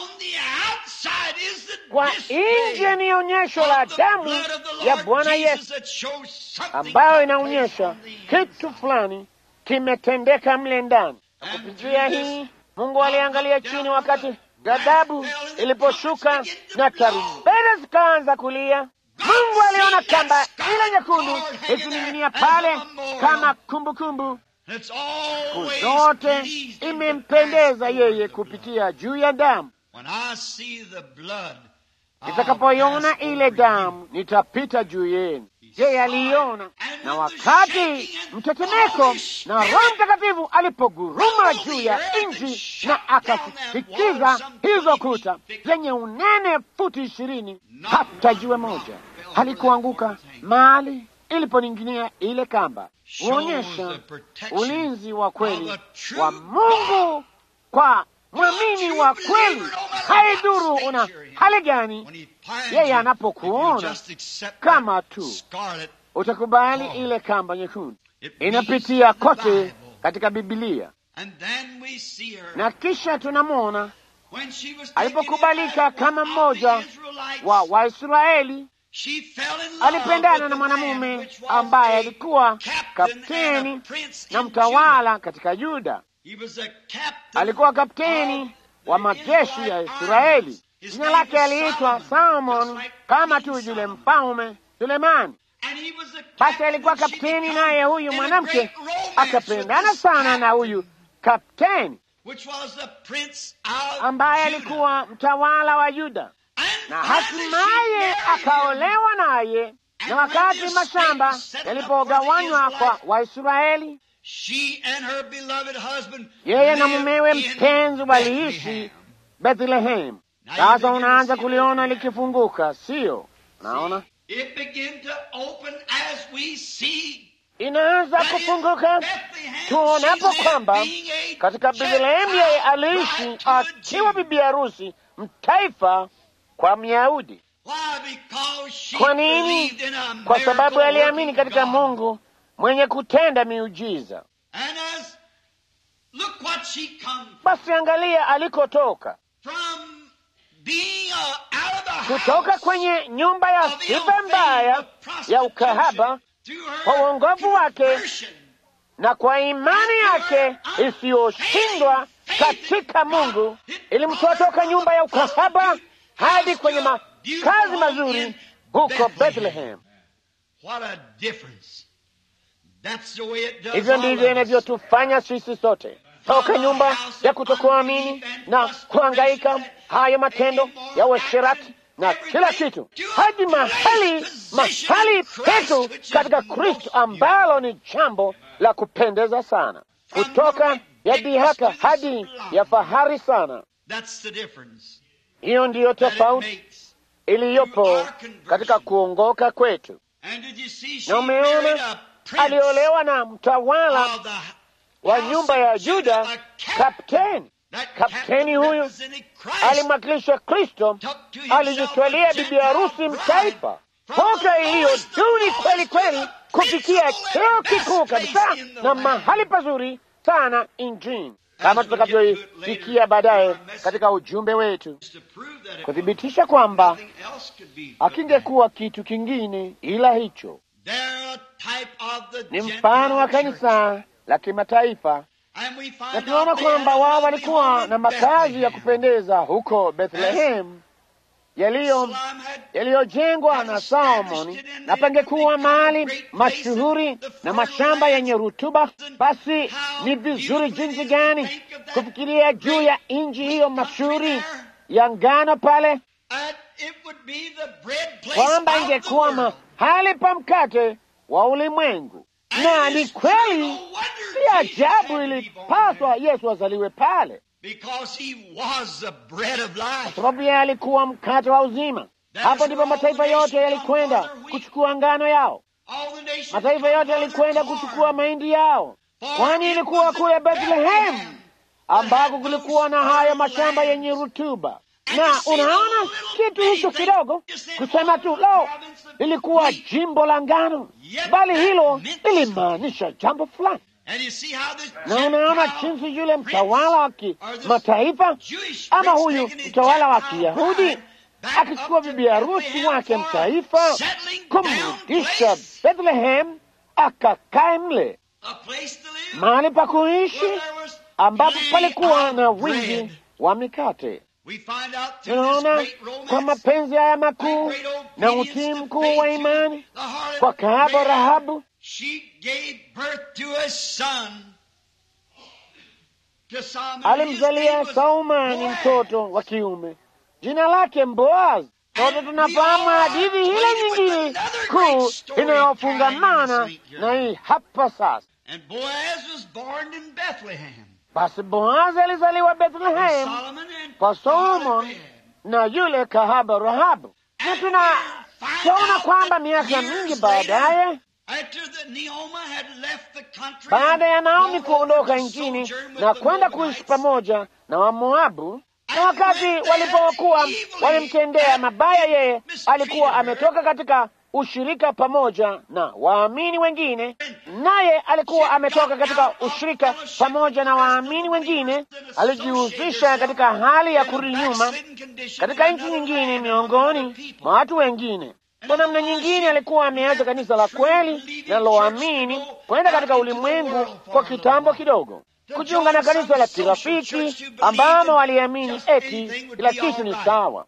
Kwa nje ni onyesho la damu ya Bwana Yesu ambayo inaonyesha kitu fulani kimetendeka mle ndani. Kupitia hii Mungu aliangalia chini wakati ghadhabu iliposhuka na tarumbeta zikaanza kulia. Mungu aliona kamba ile nyekundu ikining'inia pale kama kumbukumbu. Siku zote imempendeza yeye kupitia juu ya damu. Nitakapoiona ile damu, nitapita juu yenu. Yeye aliiona, na wakati mtetemeko na Roho Mtakatifu alipoguruma juu ya nchi na akasikiza hizo kuta zenye unene futi ishirini, hata jiwe moja halikuanguka mahali iliponing'inia ile kamba, huonyesha ulinzi wa kweli wa Mungu kwa mwamini wa kweli. Haidhuru una hali gani, yeye anapokuona kama tu utakubali ile kamba nyekundu. Inapitia kote katika Bibilia, na kisha tunamwona alipokubalika kama mmoja wa Waisraeli. Alipendana na mwanamume ambaye alikuwa kapteni na mtawala katika Yuda. Alikuwa kapteni wa majeshi ya Israeli. Jina lake aliitwa Salmon, kama tu yule mfalme Sulemani. Basi alikuwa kapteni, naye huyu mwanamke akapendana sana na huyu kapteni ambaye alikuwa mtawala wa Yuda, na hatimaye akaolewa naye. Na wakati mashamba yalipogawanywa kwa Waisraeli, yeye na mumewe mpenzi waliishi Bethlehemu. Sasa unaanza kuliona likifunguka, siyo? Unaona inaanza kufunguka tuonapo kwamba katika Bethlehemu yeye aliishi akiwa bibi harusi mtaifa kwa Myahudi. Kwa nini? Kwa sababu aliamini katika Mungu mwenye kutenda miujiza. Basi angalia alikotoka, kutoka kwenye nyumba ya sifa mbaya ya ukahaba kwa uongofu wake na kwa imani yake isiyoshindwa katika Mungu, ilimtoa toka nyumba ya ukahaba hadi kwenye makazi mazuri huko Bethlehem. Hivyo ndivyo inavyotufanya sisi sote, toka nyumba ya kutokuamini na kuhangaika, hayo matendo ya uasherati na kila kitu, hadi mahali mahali petu katika Kristo, ambalo ni jambo la kupendeza sana, kutoka ya dhihaka hadi ya fahari sana. Hiyo ndiyo tofauti iliyopo katika kuongoka kwetu. Na umeona, aliolewa na mtawala wa nyumba ya Yuda, kapteni. Kapteni huyu alimwakilisha Kristo, alijitwalia bibi harusi mtaifa, toka iliyo duni kweli kweli kufikia cheo kikuu kabisa na mahali pazuri sana injini, kama tutakavyoifikia baadaye katika ujumbe wetu, kuthibitisha kwamba akingekuwa kitu kingine ila hicho. Ni mfano wa kanisa la kimataifa, na tunaona kwamba wao walikuwa na makazi ya kupendeza huko Bethlehem yaliyo yaliyojengwa na Salomoni, na pangekuwa mahali mashuhuri na mashamba yenye rutuba. Basi ni vizuri jinsi gani kufikiria juu ya nchi hiyo mashuhuri ya ngano pale, kwamba ingekuwa mahali pa mkate wa ulimwengu. Na ni kweli, si ajabu ilipaswa Yesu azaliwe pale kwa sababu yeye alikuwa mkate wa uzima. Hapo ndipo mataifa yote yalikwenda kuchukua ngano yao, mataifa yote yalikwenda kuchukua mahindi yao, kwani ilikuwa kule Bethlehem ambako kulikuwa na haya mashamba yenye rutuba. Na unaona kitu hicho kidogo, kusema tu lo, lilikuwa jimbo la ngano, bali hilo lilimaanisha jambo fulani na unaona jinsi yule mtawala wa kimataifa ama huyu mtawala wa Kiyahudi akichukua bibi harusi wake mtaifa kumrudisha Bethlehem akakae mle mahali pa kuishi ambapo palikuwa na wingi wa mikate. Tunaona kwa mapenzi haya makuu na utii mkuu wa imani kwa kahaba Rahabu alimzalia Saumani mtoto wa kiume jina lake Boazi. Sote tunafahamu hadithi ile nyingine kuu inayofungamana na hii hapa sasa. Basi Boazi alizaliwa Bethlehem kwa Solomon na yule kahaba Rahabu, na tunaona kwamba miaka mingi baadaye baada ya Naomi kuondoka nchini na kwenda kuishi pamoja na Wamoabu, na wakati walipokuwa walimtendea mabaya, yeye alikuwa ametoka katika ushirika pamoja na waamini wengine, naye alikuwa ametoka katika ushirika pamoja na waamini wengine. Alijihusisha katika hali ya kurudi nyuma katika nchi nyingine miongoni mwa watu wengine. Kwa namna nyingine alikuwa ameacha kanisa la kweli linaloamini kwenda katika ulimwengu kwa kitambo kidogo, kujiunga na kanisa la kirafiki ambamo waliamini eti kila kitu ni sawa.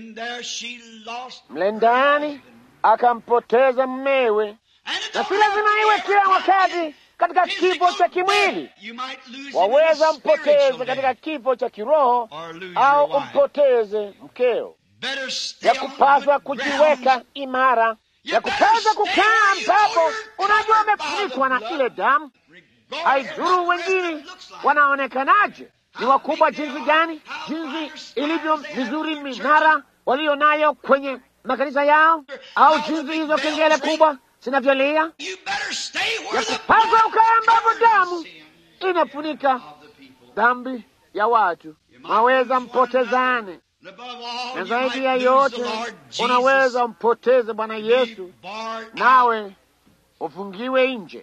Mle ndani akampoteza mmewe, na si lazima iwe kila wakati katika kifo cha kimwili. Waweza mpoteze katika kifo cha kiroho au umpoteze mkeo ya kupaswa kujiweka imara, ya kupaswa kukaa ambapo unajua umefunikwa na ile damu. Haidhuru wengine wanaonekanaje, ni wakubwa jinsi gani, jinsi ilivyo mizuri minara walio nayo kwenye makanisa yao, au jinsi hizo kengele kubwa zinavyolia, ya kupaswa ukaa ambapo damu inafunika dhambi ya watu. Maweza mpotezane na zaidi ya yote unaweza mpoteze Bwana Yesu, nawe ufungiwe nje.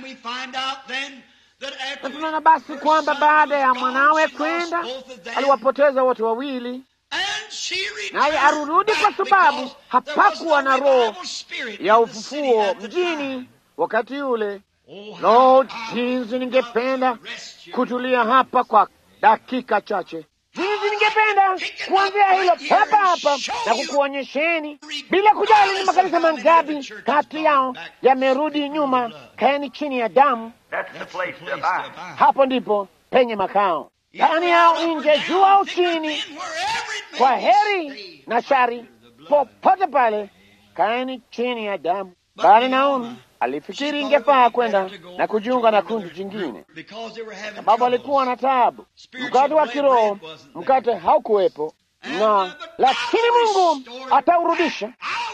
Na tunaona basi kwamba baada ya mwanawe kwenda aliwapoteza wote wawili, naye arudi kwa sababu hapakuwa na roho ya ufufuo mjini wakati ule. Oh, Lord, how jinsi I ningependa rest you. kutulia hapa kwa dakika chache. Jinsi ningependa kuanzia hilo papa hapa na kukuonyesheni, bila kujali ni makanisa mangapi kati yao yamerudi nyuma, kaeni chini ya damu. That's the place to abide. Hapo ndipo penye makao, ndani yao, nje, juu au chini, kwa heri na shari, popote pale, kaeni chini ya damu. Bali Naomi alifikiri ingefaa kwenda na kujiunga na kundi jingine, sababu alikuwa na taabu. Mkate wa kiroho, mkate haukuwepo, na lakini Mungu ataurudisha,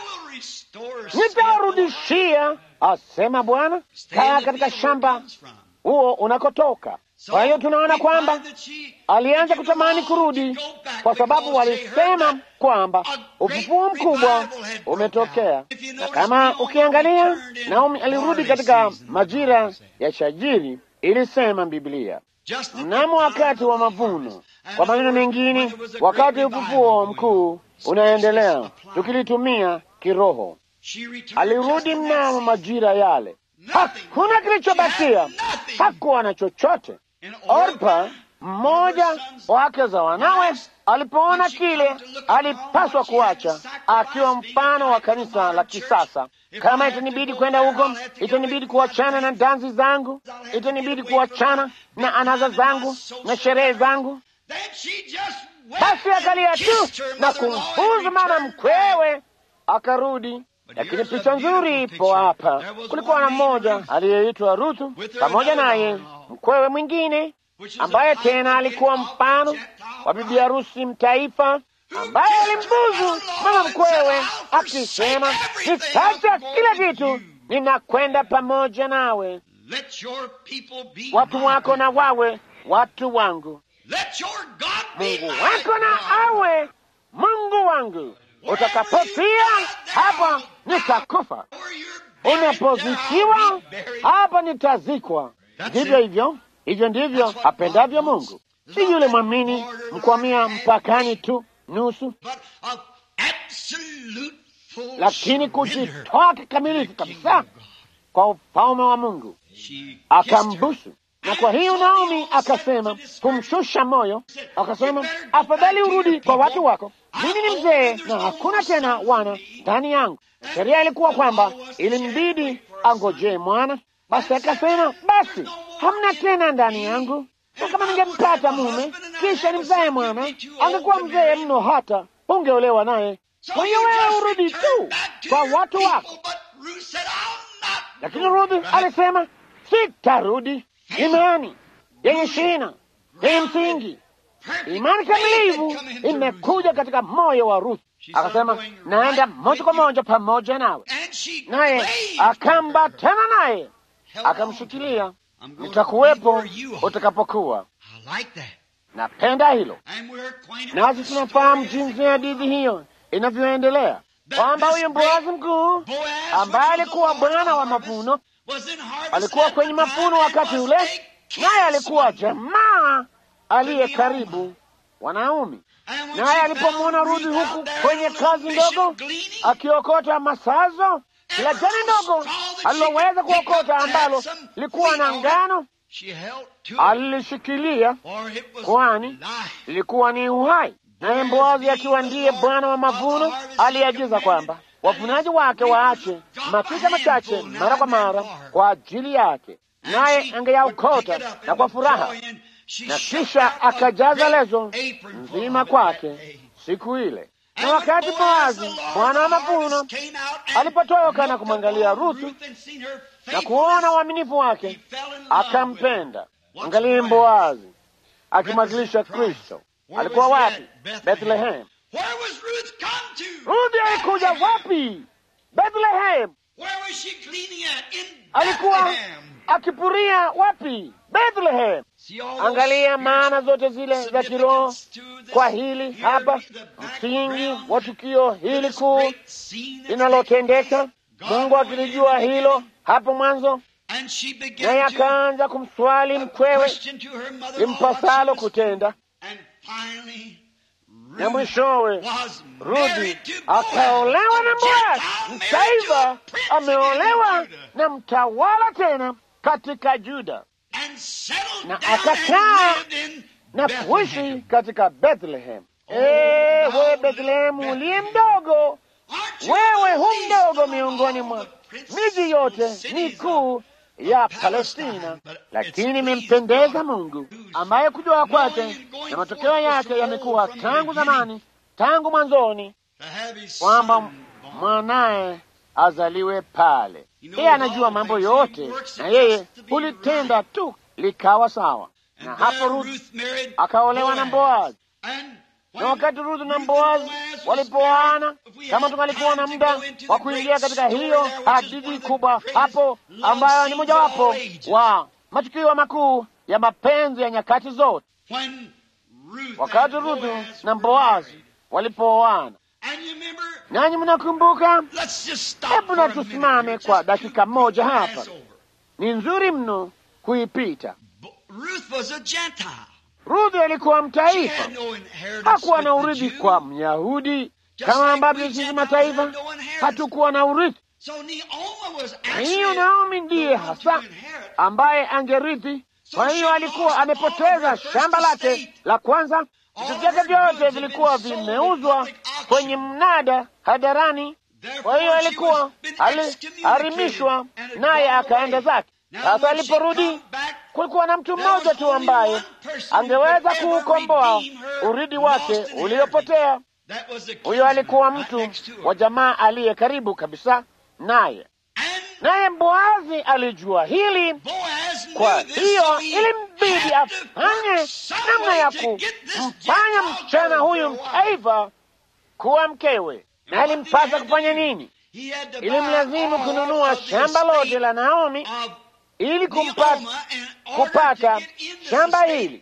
nitaurudishia, asema Bwana. Kaa katika shamba huo unakotoka. Kwa hiyo tunaona kwamba alianza kutamani kurudi kwa sababu walisema kwamba ufufuo mkubwa umetokea. Na kama ukiangalia, Naomi alirudi katika majira ya shajiri, ilisema Biblia, mnamo wakati wa mavuno. Kwa maneno mengine, wakati ufufuo mkuu unaendelea, tukilitumia kiroho. Alirudi mnamo majira yale, hakuna kilichobakia, hakuwa na chochote. Orpa mmoja wake za wanawe alipoona kile, alipaswa kuacha, akiwa mfano wa kanisa la kisasa. Kama itanibidi kwenda huko, itanibidi kuachana na dansi zangu, itanibidi kuachana na anaza zangu na sherehe zangu. Basi akalia tu na kumfuza mama mkwewe, akarudi. Lakini picha nzuri ipo hapa. Kulikuwa na mmoja aliyeitwa Ruthu pamoja naye mkwewe mwingine ambaye tena alikuwa mfano wa bibi harusi mtaifa, ambaye alimbuzu mama mkwewe akisema, nitacha kila kitu, ninakwenda pamoja nawe, watu wako na wawe watu wangu, Mungu wako na awe Mungu wangu. Utakapofia hapa nitakufa, unapozikiwa hapa nitazikwa. Ndivyo hivyo hivyo ndivyo apendavyo Mungu, si yule mwamini mkwamia mpakani tu nusu, lakini kujitoa kikamilifu kabisa kwa ufalme wa Mungu. Akambusu, na kwa hiyo Naomi akasema kumshusha moyo, akasema afadhali urudi kwa watu wako, mimi ni mzee na hakuna tena wana ndani yangu. Sheria ilikuwa kwamba ilimbidi angojee mwana. Basi akasema basi hamna tena ndani yangu, na kama ningempata mume kisha nimzae mwana, angekuwa mzee mno, hata ungeolewa naye. Kwa hiyo wewe urudi tu kwa watu wako. Lakini Rudi alisema sitarudi. Imani yenye shina, yenye msingi, imani kamilivu imekuja katika moyo wa Ruth. Akasema naenda moja kwa moja pamoja nawe, naye akambatana naye akamshikilia nitakuwepo utakapokuwa. Napenda hilo, nasi tunafahamu jinsi hadithi hiyo inavyoendelea, kwamba huyu Boazi mkuu ambaye alikuwa bwana wa mavuno alikuwa kwenye mavuno wakati ule, naye alikuwa jamaa aliye karibu wa Naomi. Naye alipomwona Rudi huku kwenye kazi ndogo akiokota masazo kila jani ndogo aliloweza kuokota ambalo likuwa na ngano alilishikilia, kwani lilikuwa ni uhai. Naye Boazi akiwa ndiye bwana wa mavuno aliagiza kwamba wavunaji wake waache matita machache mara kwa mara kwa ajili yake, naye angeyaokota na kwa furaha, na kisha akajaza lezo nzima kwake siku ile. Na wakati Boazi bwana wa mavuno alipotoka na kumwangalia Ruthu na kuona uaminifu wake, akampenda. Angalie Boazi akimwakilisha Kristo. Alikuwa wapi? Bethlehem. Ruthi alikuja wapi? Bethlehem. Alikuwa akipuria wapi? Bethlehem. Angalia maana zote zile za kiroho kwa hili hapa, msingi wa tukio hili kuu linalotendeka. Mungu akilijua hilo hapo mwanzo, naye akaanza kumswali mkwewe limpasalo kutenda, na mwishowe Rudi akaolewa na Boazi. Mtaifa ameolewa na mtawala tena katika Juda na akakaa na kuishi katika Bethlehem. Ewe Bethlehemu uliye mdogo, wewe hu mdogo miongoni mwa miji yote mikuu ya Palestina, lakini imempendeza Mungu ambaye kujua kwake na matokeo yake yamekuwa tangu zamani, tangu mwanzoni, kwamba mwanaye azaliwe pale. Yeye anajua mambo yote, na yeye hulitenda tu likawa sawa. Na hapo Ruth akaolewa na Boazi, na wakati Ruth na Boazi walipoana, kama tungalikuwa na muda wa kuingia katika hiyo hadithi kubwa hapo, ambayo ni mojawapo wa matukio makuu ya mapenzi ya nyakati zote, wakati Ruth na Boazi walipooana. Nanyi mnakumbuka? Hebu na tusimame kwa dakika moja hapa, ni nzuri mno kuipita. Ruth alikuwa mtaifa, hakuwa na urithi kwa Myahudi kama ambavyo sisi mataifa hatukuwa na urithi. Kwa hiyo Naomi ndiye hasa ambaye angerithi. Kwa hiyo alikuwa amepoteza shamba lake la kwanza, vitu vyake vyote vilikuwa vimeuzwa kwenye mnada hadarani. Kwa hiyo alikuwa aliharimishwa, naye akaenda zake. Sasa aliporudi kulikuwa na mtu mmoja tu ambaye angeweza kuukomboa urithi wake uliopotea. Huyo alikuwa mtu wa jamaa aliye karibu kabisa naye, naye Boazi alijua hili. Kwa hiyo ilimbidi afanye namna ya kumfanya msichana huyu mtaifa kuwa mkewe. Na ilimpasa kufanya nini? Ilimlazimu kununua shamba lote la Naomi ili kumpata, kupata shamba hili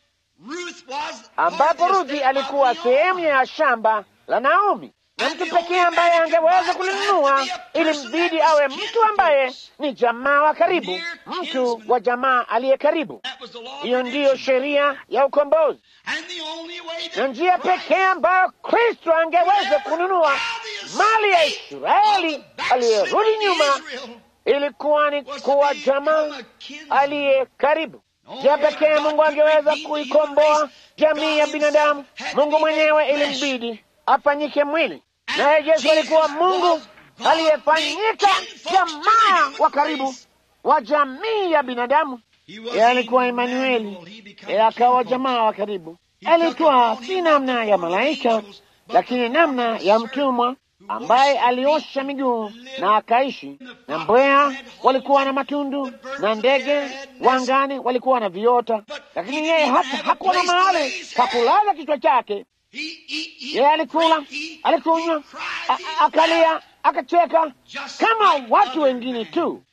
ambapo Ruthi alikuwa sehemu ya shamba la Naomi, na mtu pekee ambaye angeweza kulinunua ilimbidi awe mtu ambaye ni jamaa wa karibu, mtu wa jamaa aliye karibu. Hiyo ndiyo sheria ya ukombozi, na njia pekee ambayo Kristo angeweza kununua mali ya Israeli aliyerudi nyuma ilikuwa ni kuwa jamaa aliye karibu. Njia pekee Mungu angeweza kuikomboa jamii ya binadamu, Mungu mwenyewe ilimbidi afanyike mwili, naye Yesu alikuwa Mungu aliyefanyika jamaa wa karibu wa jamii ya binadamu. Yeye alikuwa Emanueli, yeye akawa jamaa wa karibu. Alitwaa si namna ya malaika, lakini namna ya mtumwa ambaye aliosha miguu na akaishi. Na mbweha walikuwa na matundu na ndege wangani walikuwa na viota, lakini yeye hata hakuwa na mahali pa kulaza kichwa chake. Yeye alikula, alikunywa, akalia, akacheka kama watu wengine tu,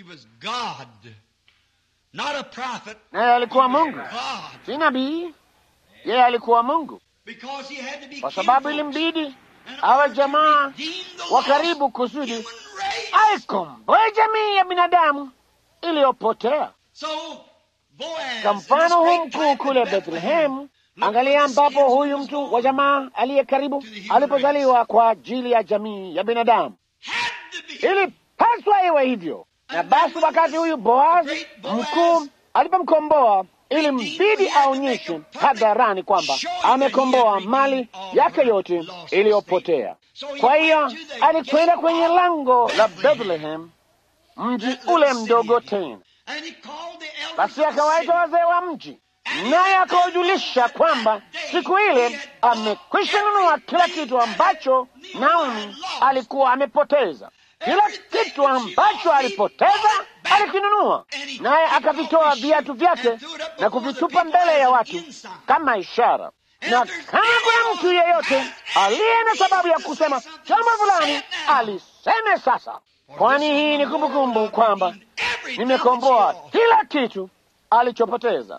naye alikuwa Mungu, si nabii. Yeye alikuwa Mungu kwa sababu ilimbidi awe jamaa wa karibu kusudi aikomboe jamii ya binadamu iliyopotea. Kwa mfano huu mkuu kule Bethlehemu, angalia ambapo huyu mtu wa jamaa aliye karibu alipozaliwa kwa ajili ya jamii ya binadamu. Ilipaswa iwe hivyo, na basi wakati huyu Boazi mkuu alipomkomboa ilimbidi aonyeshe hadharani kwamba amekomboa mali yake yote iliyopotea. Kwa hiyo alikwenda kwenye lango la Bethlehem, mji ule mdogo tena. Basi akawaita wazee wa mji, naye akawajulisha kwamba siku ile amekwisha nunua kila kitu ambacho Naomi alikuwa amepoteza. Kila kitu ambacho alipoteza alikinunua, naye akavitoa viatu vyake na kuvitupa mbele ya watu kama ishara. Na kama kuna mtu yeyote aliye na sababu ya kusema jambo fulani, aliseme sasa, kwani hii ni kumbukumbu kwamba nimekomboa kila kitu alichopoteza.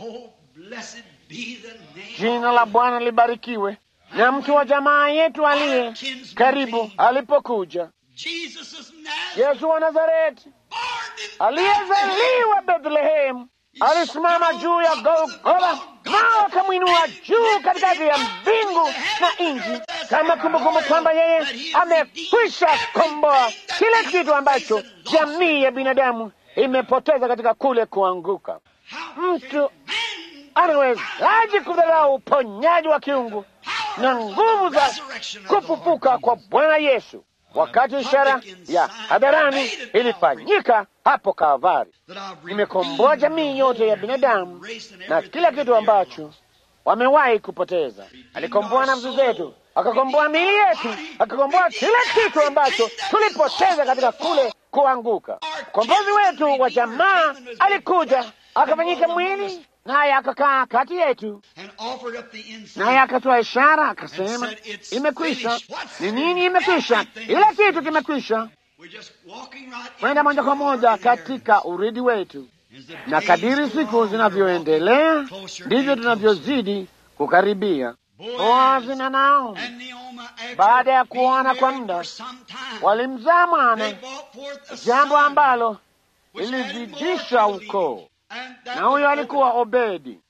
Jina la Bwana libarikiwe. Na mtu wa jamaa yetu aliye karibu alipokuja Yesu wa Nazareti aliyezaliwa Bethlehemu alisimama juu ya Golgotha nao akamwinua juu katikati ya mbingu na nchi, kama kumbukumbu kwamba yeye amekwisha komboa kile kitu ambacho jamii ya binadamu imepoteza katika kule kuanguka. Mtu anawezaje kudharau uponyaji wa kiungu na nguvu za kufufuka kwa Bwana Yesu, wakati ishara ya hadharani ilifanyika hapo Kalvari? Nimekomboa jamii yote ya binadamu na kila kitu ambacho wamewahi kupoteza. Alikomboa nafsi zetu, akakomboa miili yetu, akakomboa kila kitu ambacho tulipoteza katika kule kuanguka. Mkombozi wetu wa jamaa alikuja akafanyika mwili, naye akakaa kati yetu, naye akatoa ishara akasema, imekwisha. Ni nini imekwisha? Kila kitu kimekwisha. Kwenda moja kwa moja katika uridi wetu, na kadiri siku zinavyoendelea ndivyo tunavyozidi kukaribia. Boazi na Naomi baada ya kuona kwa muda walimzaa mwana, jambo ambalo lilizidisha ukoo, na huyo alikuwa Obedi.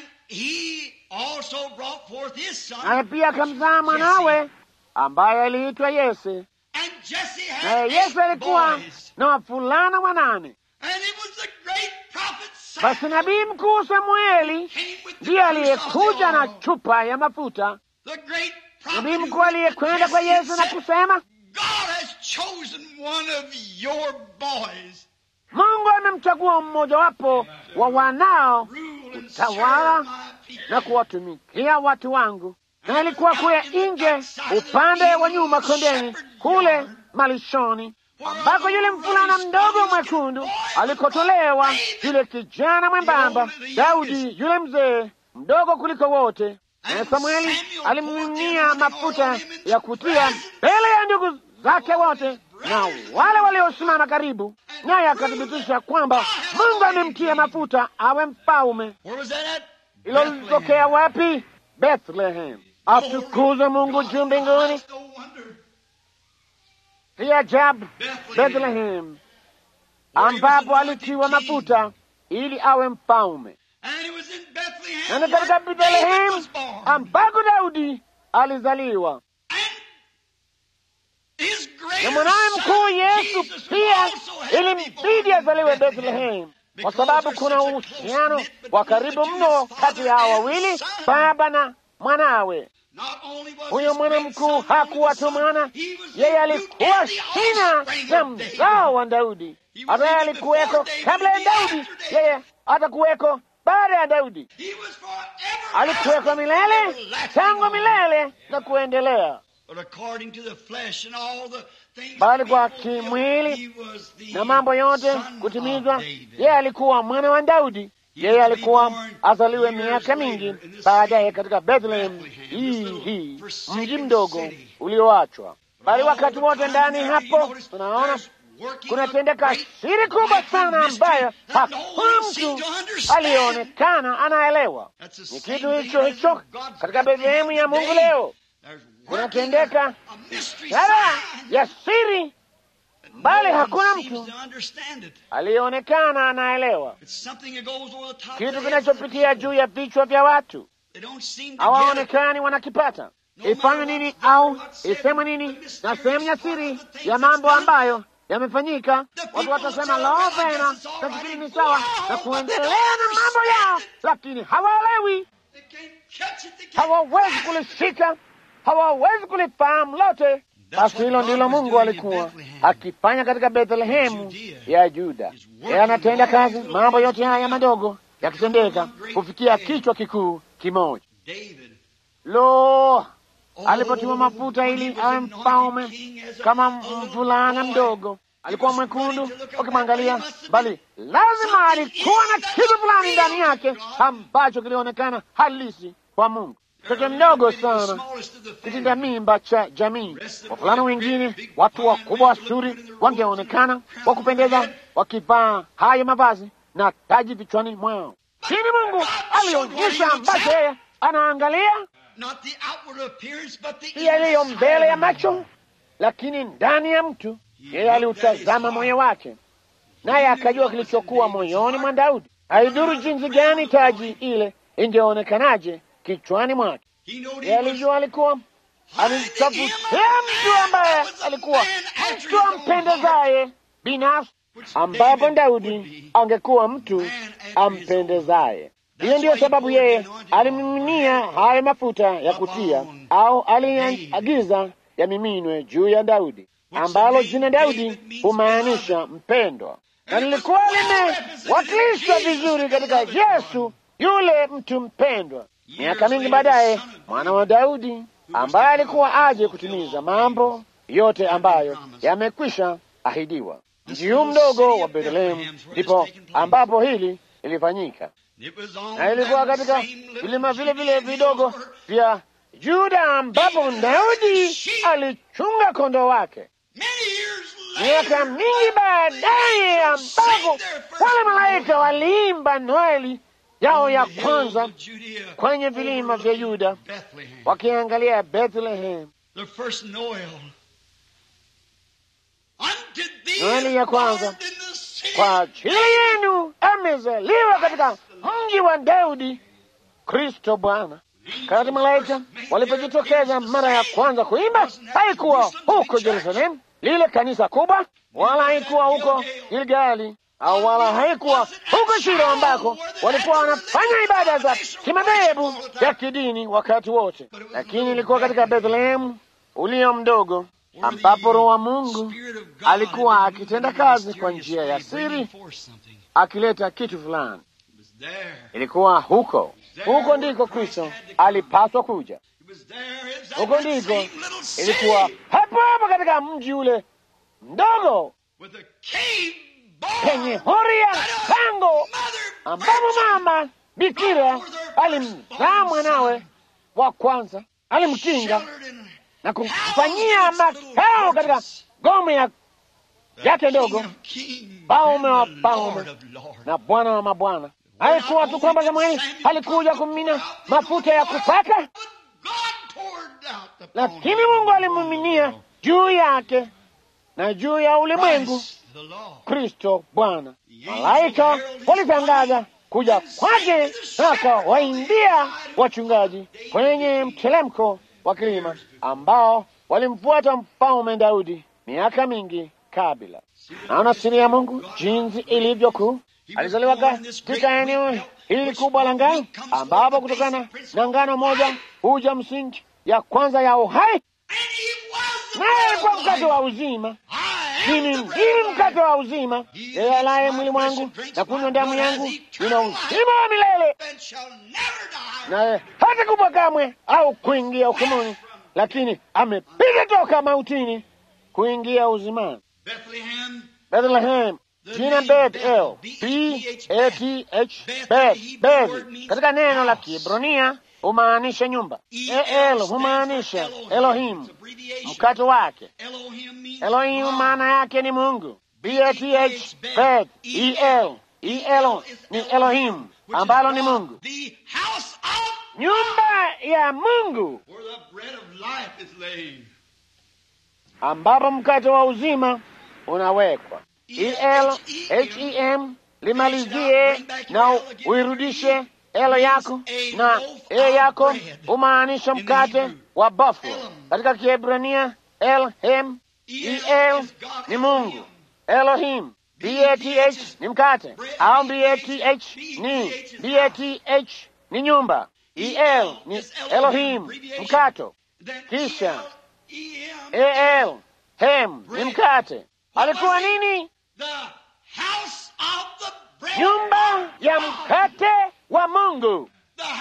Naye pia akamzaa mwanawe ambaye aliitwa Yese, naye Yese alikuwa na wavulana wanane. Basi nabii mkuu Samueli ndiye aliyekuja na chupa ya mafuta, nabii mkuu aliyekwenda kwa Yesu na kusema, Mungu amemchagua mmojawapo wa wanao utawala na kuwatumikia watu wangu. Na ilikuwa kule nje upande wa nyuma kondeni, kule malishoni ambako yule mvulana mdogo mwekundu alikotolewa, yule kijana mwembamba Daudi, yule mzee mdogo kuliko wote. Na Samueli alimiminia mafuta ya kutia mbele ya ndugu zake wote na wale waliosimama karibu, naye akathibitisha kwamba Mungu amemtia mafuta awe mfalme. Hilo lilitokea wapi? Bethlehem. Atukuzwe Mungu juu mbinguni. Hii ajabu Bethlehem, ambapo alitiwa mafuta ili awe mfalme, na ni katika Bethlehem ambako Daudi alizaliwa, na mwanawe mkuu Yesu pia ilimbidi azaliwe Bethlehem, kwa sababu kuna uhusiano wa karibu mno kati ya hao wawili, baba na mwanawe. Huyo mwana mkuu hakuwa tu mwana, yeye alikuwa shina na mzao wa Daudi. Hata yeye alikuweko kabla ya Daudi, yeye atakuweko baada ya Daudi. Alikuweko milele, tangu milele na kuendelea, bali kwa kimwili na mambo yote kutimizwa, yeye alikuwa mwana wa Daudi. Yeye alikuwa azaliwe miaka mingi baadaye katika Bethlehem hii hii, mji mdogo ulioachwa. Bali wakati wote ndani hapo tunaona kunatendeka siri kubwa sana ambayo hakuna mtu aliyeonekana anaelewa. Ni kitu hicho hicho katika Bethlehemu ya Mungu leo, kunatendeka ishara ya siri bali hakuna mtu aliyeonekana anaelewa. Kitu kinachopitia juu ya vichwa vya watu, hawaonekani wanakipata. Ifanywe nini au isemwe nini na sehemu ya siri ya mambo ambayo yamefanyika. Watu watasema lo, vema, nafikiri ni sawa na kuendelea na mambo yao, lakini hawaelewi, hawawezi kulishika, hawawezi kulifahamu lote. Basi hilo ndilo Mungu alikuwa akifanya katika Bethlehemu ya Juda. Yeye anatenda kazi, mambo yote haya madogo yakitendeka kufikia kichwa kikuu kimoja. Lo, alipotiwa mafuta ili awe mfalme kama mvulana mdogo, alikuwa mwekundu ukimwangalia, bali lazima alikuwa na kitu fulani ndani yake ambacho kilionekana halisi kwa Mungu. Mtoto mdogo sana, kitinda mimba cha jamii. Wavulana wengine, watu wakubwa wazuri, wangeonekana wa kupendeza wakivaa haya mavazi na taji vichwani mwao, lakini Mungu alionyesha ambacho yeye anaangalia si yaliyo mbele ya macho, lakini ndani ya mtu. Yeye aliutazama moyo wake, naye akajua kilichokuwa moyoni mwa Daudi. Haidhuru jinsi gani taji ile ingeonekanaje kichwani mwake. He knew Yeye he was alijua alikuwa alimtafutia mtu ambaye alikuwa mtu ampendezaye binafsi, ambapo Daudi angekuwa mtu ampendezaye. Hiyo ndiyo sababu yeye alimiminia hayo mafuta ya kutia, au aliagiza yamiminwe juu ya Daudi, ambalo jina Daudi humaanisha mpendwa, na lilikuwa limewakilishwa vizuri katika Yesu, yule mtu mpendwa. Miaka mingi baadaye, mwana wa Daudi ambaye alikuwa aje kutimiza mambo yote ambayo yamekwisha ahidiwa. Mji huu mdogo wa Bethlehemu ndipo ambapo hili lilifanyika, It was on na ilikuwa that katika same little vilima vile vile Judean vidogo hill vya Yuda ambapo Daudi alichunga kondoo wake. Many years Miaka later, mingi baadaye, ambapo wale malaika waliimba Noeli yao ya kwanza Judea, kwenye vilima vya Yuda Bethlehem, wakiangalia Bethlehem. the first Noel. Unto thee Noeli ya is kwanza. born in the city Kwa ajili yenu amezaliwa katika mji wa Daudi Kristo Bwana. Wakati malaika walipojitokeza mara ya kwanza kuimba, haikuwa huko Yerusalemu, lile kanisa kubwa, wala haikuwa huko Gilgali, au wala haikuwa huko Shilo ambako walikuwa wanafanya ibada za kimadhehebu ya kidini wakati wote, lakini ilikuwa katika Bethlehemu ulio mdogo, ambapo Roho wa Mungu alikuwa akitenda kazi kwa njia ya siri, akileta kitu fulani. Ilikuwa huko huko ndiko Kristo alipaswa kuja. Huko ndiko ilikuwa hapo hapo katika mji ule mdogo penye hori ya pango, ambapo mama bikira alimzaa mwanawe wa kwanza, alimkinga na kumfanyia makao katika ngome ya yake ndogo, Paume wa paume na Bwana wa mabwana. Haikuwa tu kwamba Samueli alikuja kumimina mafuta ya kupaka, lakini Mungu alimiminia juu yake na juu ya ulimwengu Kristo Bwana. Malaika walitangaza kuja kwake, na akawaimbia wachungaji kwenye mtelemko wa kilima ambao walimfuata mfalme Daudi miaka mingi kabla. Naona siri ya Mungu jinsi ilivyo kuu. Alizaliwa katika eneo hili kubwa la ngano, ambapo kutokana na ngano moja huja msingi ya kwanza ya uhai, naye kwa mkate wa uzima. Mimi ndimi mkate wa uzima, yeye alaye mwili mwangu na kunywa damu yangu ina uzima wa milele, naye hata kufa kamwe au kuingia hukumuni, lakini amepiga toka mautini kuingia uzimani. Bethlehem, jina Bethel, B-A-T-H, Beth, Beth, katika neno la Kiebrania humaanisha nyumba. El humaanisha Elohim, mkato wake. Elohim maana yake ni Mungu. B-A-T-H, Beth, E-L, E-L ni Elohim, ambalo ni Mungu, nyumba ya Mungu ambapo mkate wa uzima unawekwa. E-L-H-E-M limalizie na uirudishe elo yako na e yako humaanisha mkate wa buffalo katika Kiebrania. Elhem, el ni Mungu, Elohim, bath ni mkate au bath ni bath ni nyumba, el ni Elohim mkato, kisha el hem ni mkate. Alikuwa nini? Nyumba ya mkate wa Mungu,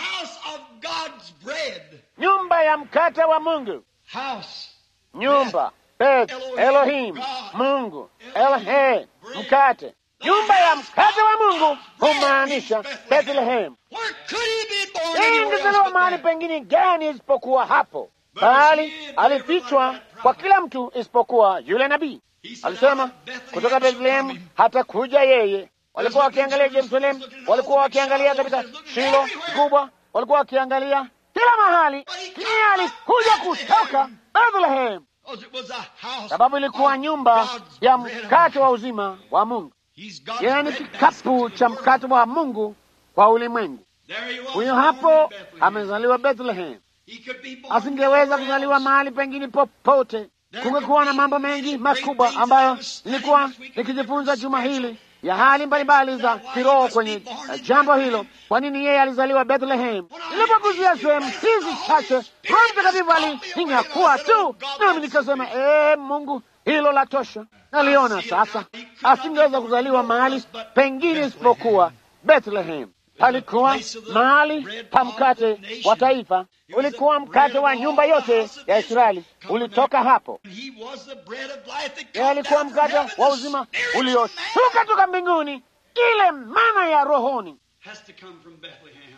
nyumba ya mkate wa Mungu, nyumba Bet Elohim, Mungu Elhe, mkate. Nyumba ya mkate wa Mungu humaanisha Bethlehem. Yeye ingezaliwa mahali pengine gani isipokuwa hapo, bali alifichwa kwa kila mtu isipokuwa yule nabii. Alisema kutoka Bethlehemu hata kuja yeye. Walikuwa wakiangalia Yerusalemu, walikuwa wakiangalia katika Shilo kubwa, walikuwa wakiangalia kila mahali, lakini alikuja kutoka Bethlehem sababu ilikuwa nyumba ya mkate wa uzima wa Mungu. Yeye ni kikapu cha mkate wa Mungu kwa ulimwengu. There he was. huyo born hapo in Bethlehem. amezaliwa Bethlehem. He could be born Asingeweza anywhere kuzaliwa else. mahali pengine popote. Kungekuwa na mambo mengi makubwa ambayo nilikuwa nikijifunza juma hili ya hali mbalimbali za kiroho kwenye eh, jambo hilo. Kwa nini yeye alizaliwa Bethlehem? Nilipoguzia sehemu hizi chache, Roho Mtakatifu alinyakua tu, nami nikasema ee, Mungu, hilo la tosha. Naliona sasa, asingeweza kuzaliwa mahali pengine isipokuwa Bethlehem. Palikuwa mahali pa mkate wa taifa, ulikuwa mkate wa nyumba yote ya Israeli, ulitoka hapo. He was the bread of life that Yeye come alikuwa down from mkate heaven. wa The uzima spiritual ulioshuka man toka mbinguni, ile mana ya rohoni has to come from Bethlehem.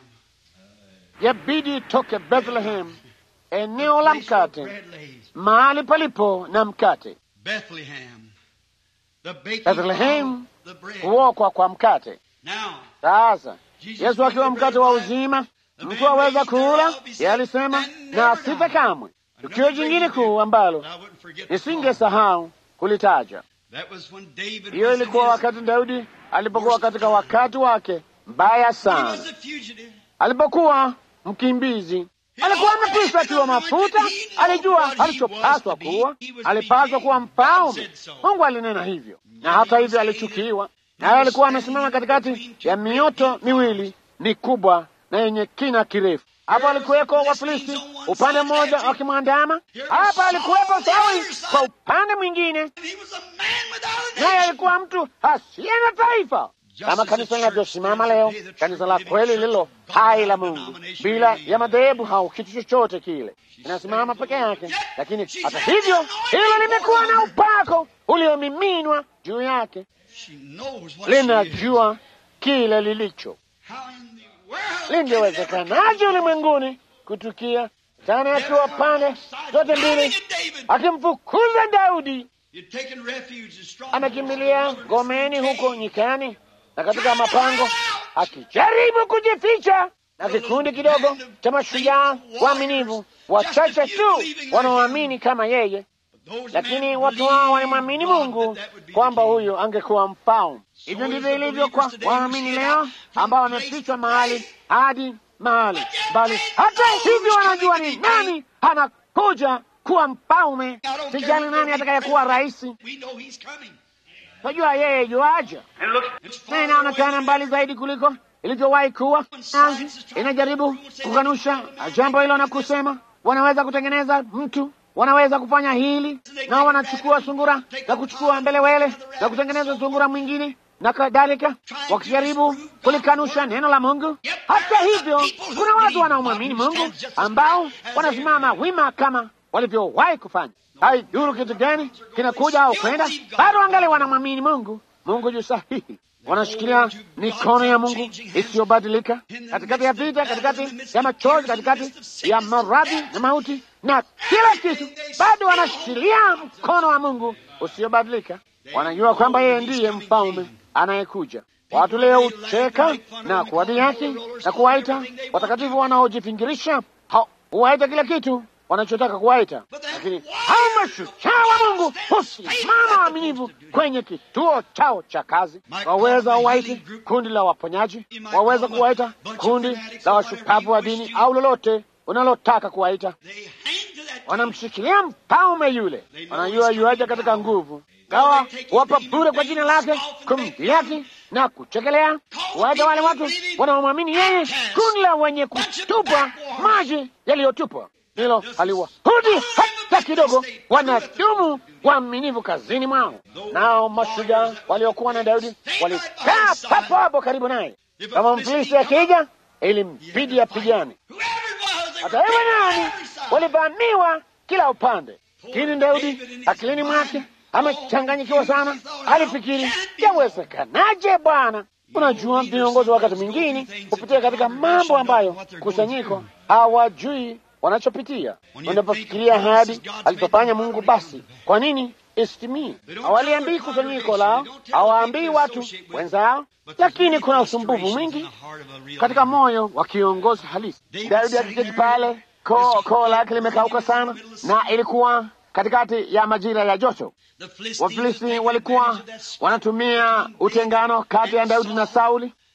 yabidi itoke Bethlehem, eneo la Place where mkate, bread lays. mahali palipo na mkate, Bethlehem. The baking Bethlehem, of the bread. kuokwa kwa mkate. Now, Sasa Jesus Yesu akiwa being the mkate bread wa of life, uzima, the mtu man aweza raised kula. thereof, he Yeye said, alisema "And na never asife die." kamwe. Another Tukio jingine great kuu event. ambalo I wouldn't forget the nisingesahau kulitaja, That was when David hiyo was in ilikuwa his- wakati Daudi alipokuwa katika wakati wake mbaya he sana, was a fugitive. alipokuwa mkimbizi. Alikuwa amekwisha akiwa mafuta, alijua alichopaswa kuwa, alipaswa kuwa mfalme. Mungu alinena hivyo, na hata hivyo alichukiwa, naye alikuwa amesimama katikati ya mioto miwili mikubwa na yenye kina kirefu. Hapo alikuweko Wafilisti upande mmoja wakimwandama, hapa alikuwepo Sauli kwa upande mwingine, And he was a man without a naye nation. alikuwa mtu asiye na taifa. Kama kanisa linavyosimama leo, kanisa la kweli lililo hai la Mungu, bila ya madhehebu au kitu chochote kile, inasimama peke yake. Lakini hata hivyo, hilo limekuwa na upako uliomiminwa juu yake, She knows what she is. linajua kile lilicho. How in the world can it ever Lingewezekanaje ulimwenguni kutukia tena akiwa pande zote mbili akimfukuza Daudi You'd taken refuge in strong amekimbilia ngomeni huko nyikani na katika mapango akijaribu kujificha na kikundi kidogo cha mashujaa waaminivu wachache tu wanaoamini kama yeye, lakini watu hao walimwamini Mungu kwamba huyo angekuwa mfalme. Hivyo ndivyo ilivyo kwa waamini leo ambao wamefichwa mahali hadi mahali, bali hata hivyo wanajua ni nani anakuja kuwa mfalme. Sijali nani atakayekuwa rais, We know he's coming. najua yeye yuaja It's na far inaonekana away. mbali zaidi kuliko ilivyowahi kuwa. Sayansi inajaribu kukanusha jambo hilo na kusema wanaweza kutengeneza mtu, wanaweza kufanya hili, na wanachukua sungura na kuchukua mbelewele na kutengeneza sungura mwingine na kadhalika, wakijaribu kulikanusha neno la Mungu. Hata hivyo, kuna watu wanaomwamini Mungu ambao wanasimama wima kama walivyowahi kufanya. Haidhuru kitu gani kinakuja au kwenda, bado wangali wanamwamini Mungu. Mungu juu sahihi, wanashikilia mikono ya Mungu isiyobadilika katikati ya vita, katikati ya machozi, katikati ya maradhi na mauti na kila kitu, bado wanashikilia mkono wa Mungu usiobadilika. Wanajua kwamba yeye ndiye mfalme anayekuja. Watu leo hucheka na kuwadhihaki na kuwaita watakatifu wanaojifingirisha, Ha- huwaita kila kitu wanachotaka kuwaita, lakini hao mashujaa wa Mungu husimama waaminifu kwenye kituo chao cha kazi. Waweza waite kundi la waponyaji, waweza kuwaita kundi la washupavu wa dini au lolote unalotaka kuwaita. They hang to that Wanamshikilia mfalme yule, wanajua yuaja katika nguvu, gawa wapa bure kwa jina lake, kumdhihaki na kuchekelea, waita wale watu wanaomwamini yeye, kundi la wenye kutupa maji yaliyotupwa. Hilo haliwahudi hata kidogo, wanadumu waaminifu kazini mwao. Nao mashujaa waliokuwa na Daudi walikaa papo hapo karibu naye. Kama Mfilisti akija, ilimbidi apigane. Whoever it was, they Hata were iwe taken on nani, every side. walivamiwa kila upande. Lakini Daudi akilini mwake amechanganyikiwa sana, alifikiri yawezekanaje Bwana? Unajua, viongozi wakati mwingine hupitia katika mambo ambayo kusanyiko hawajui wanachopitia. Unapofikiria hadi alichofanya Mungu, basi kwa nini isitimie? Hawaliambii kusanyiko lao, hawaambii watu wenzao, lakini kuna usumbufu mwingi katika moyo wa kiongozi halisi. Daudi akiketi pale, koo koo lake limekauka sana, na ilikuwa katikati ya majira ya joto. Wafilisti walikuwa wanatumia utengano kati ya Daudi na Sauli,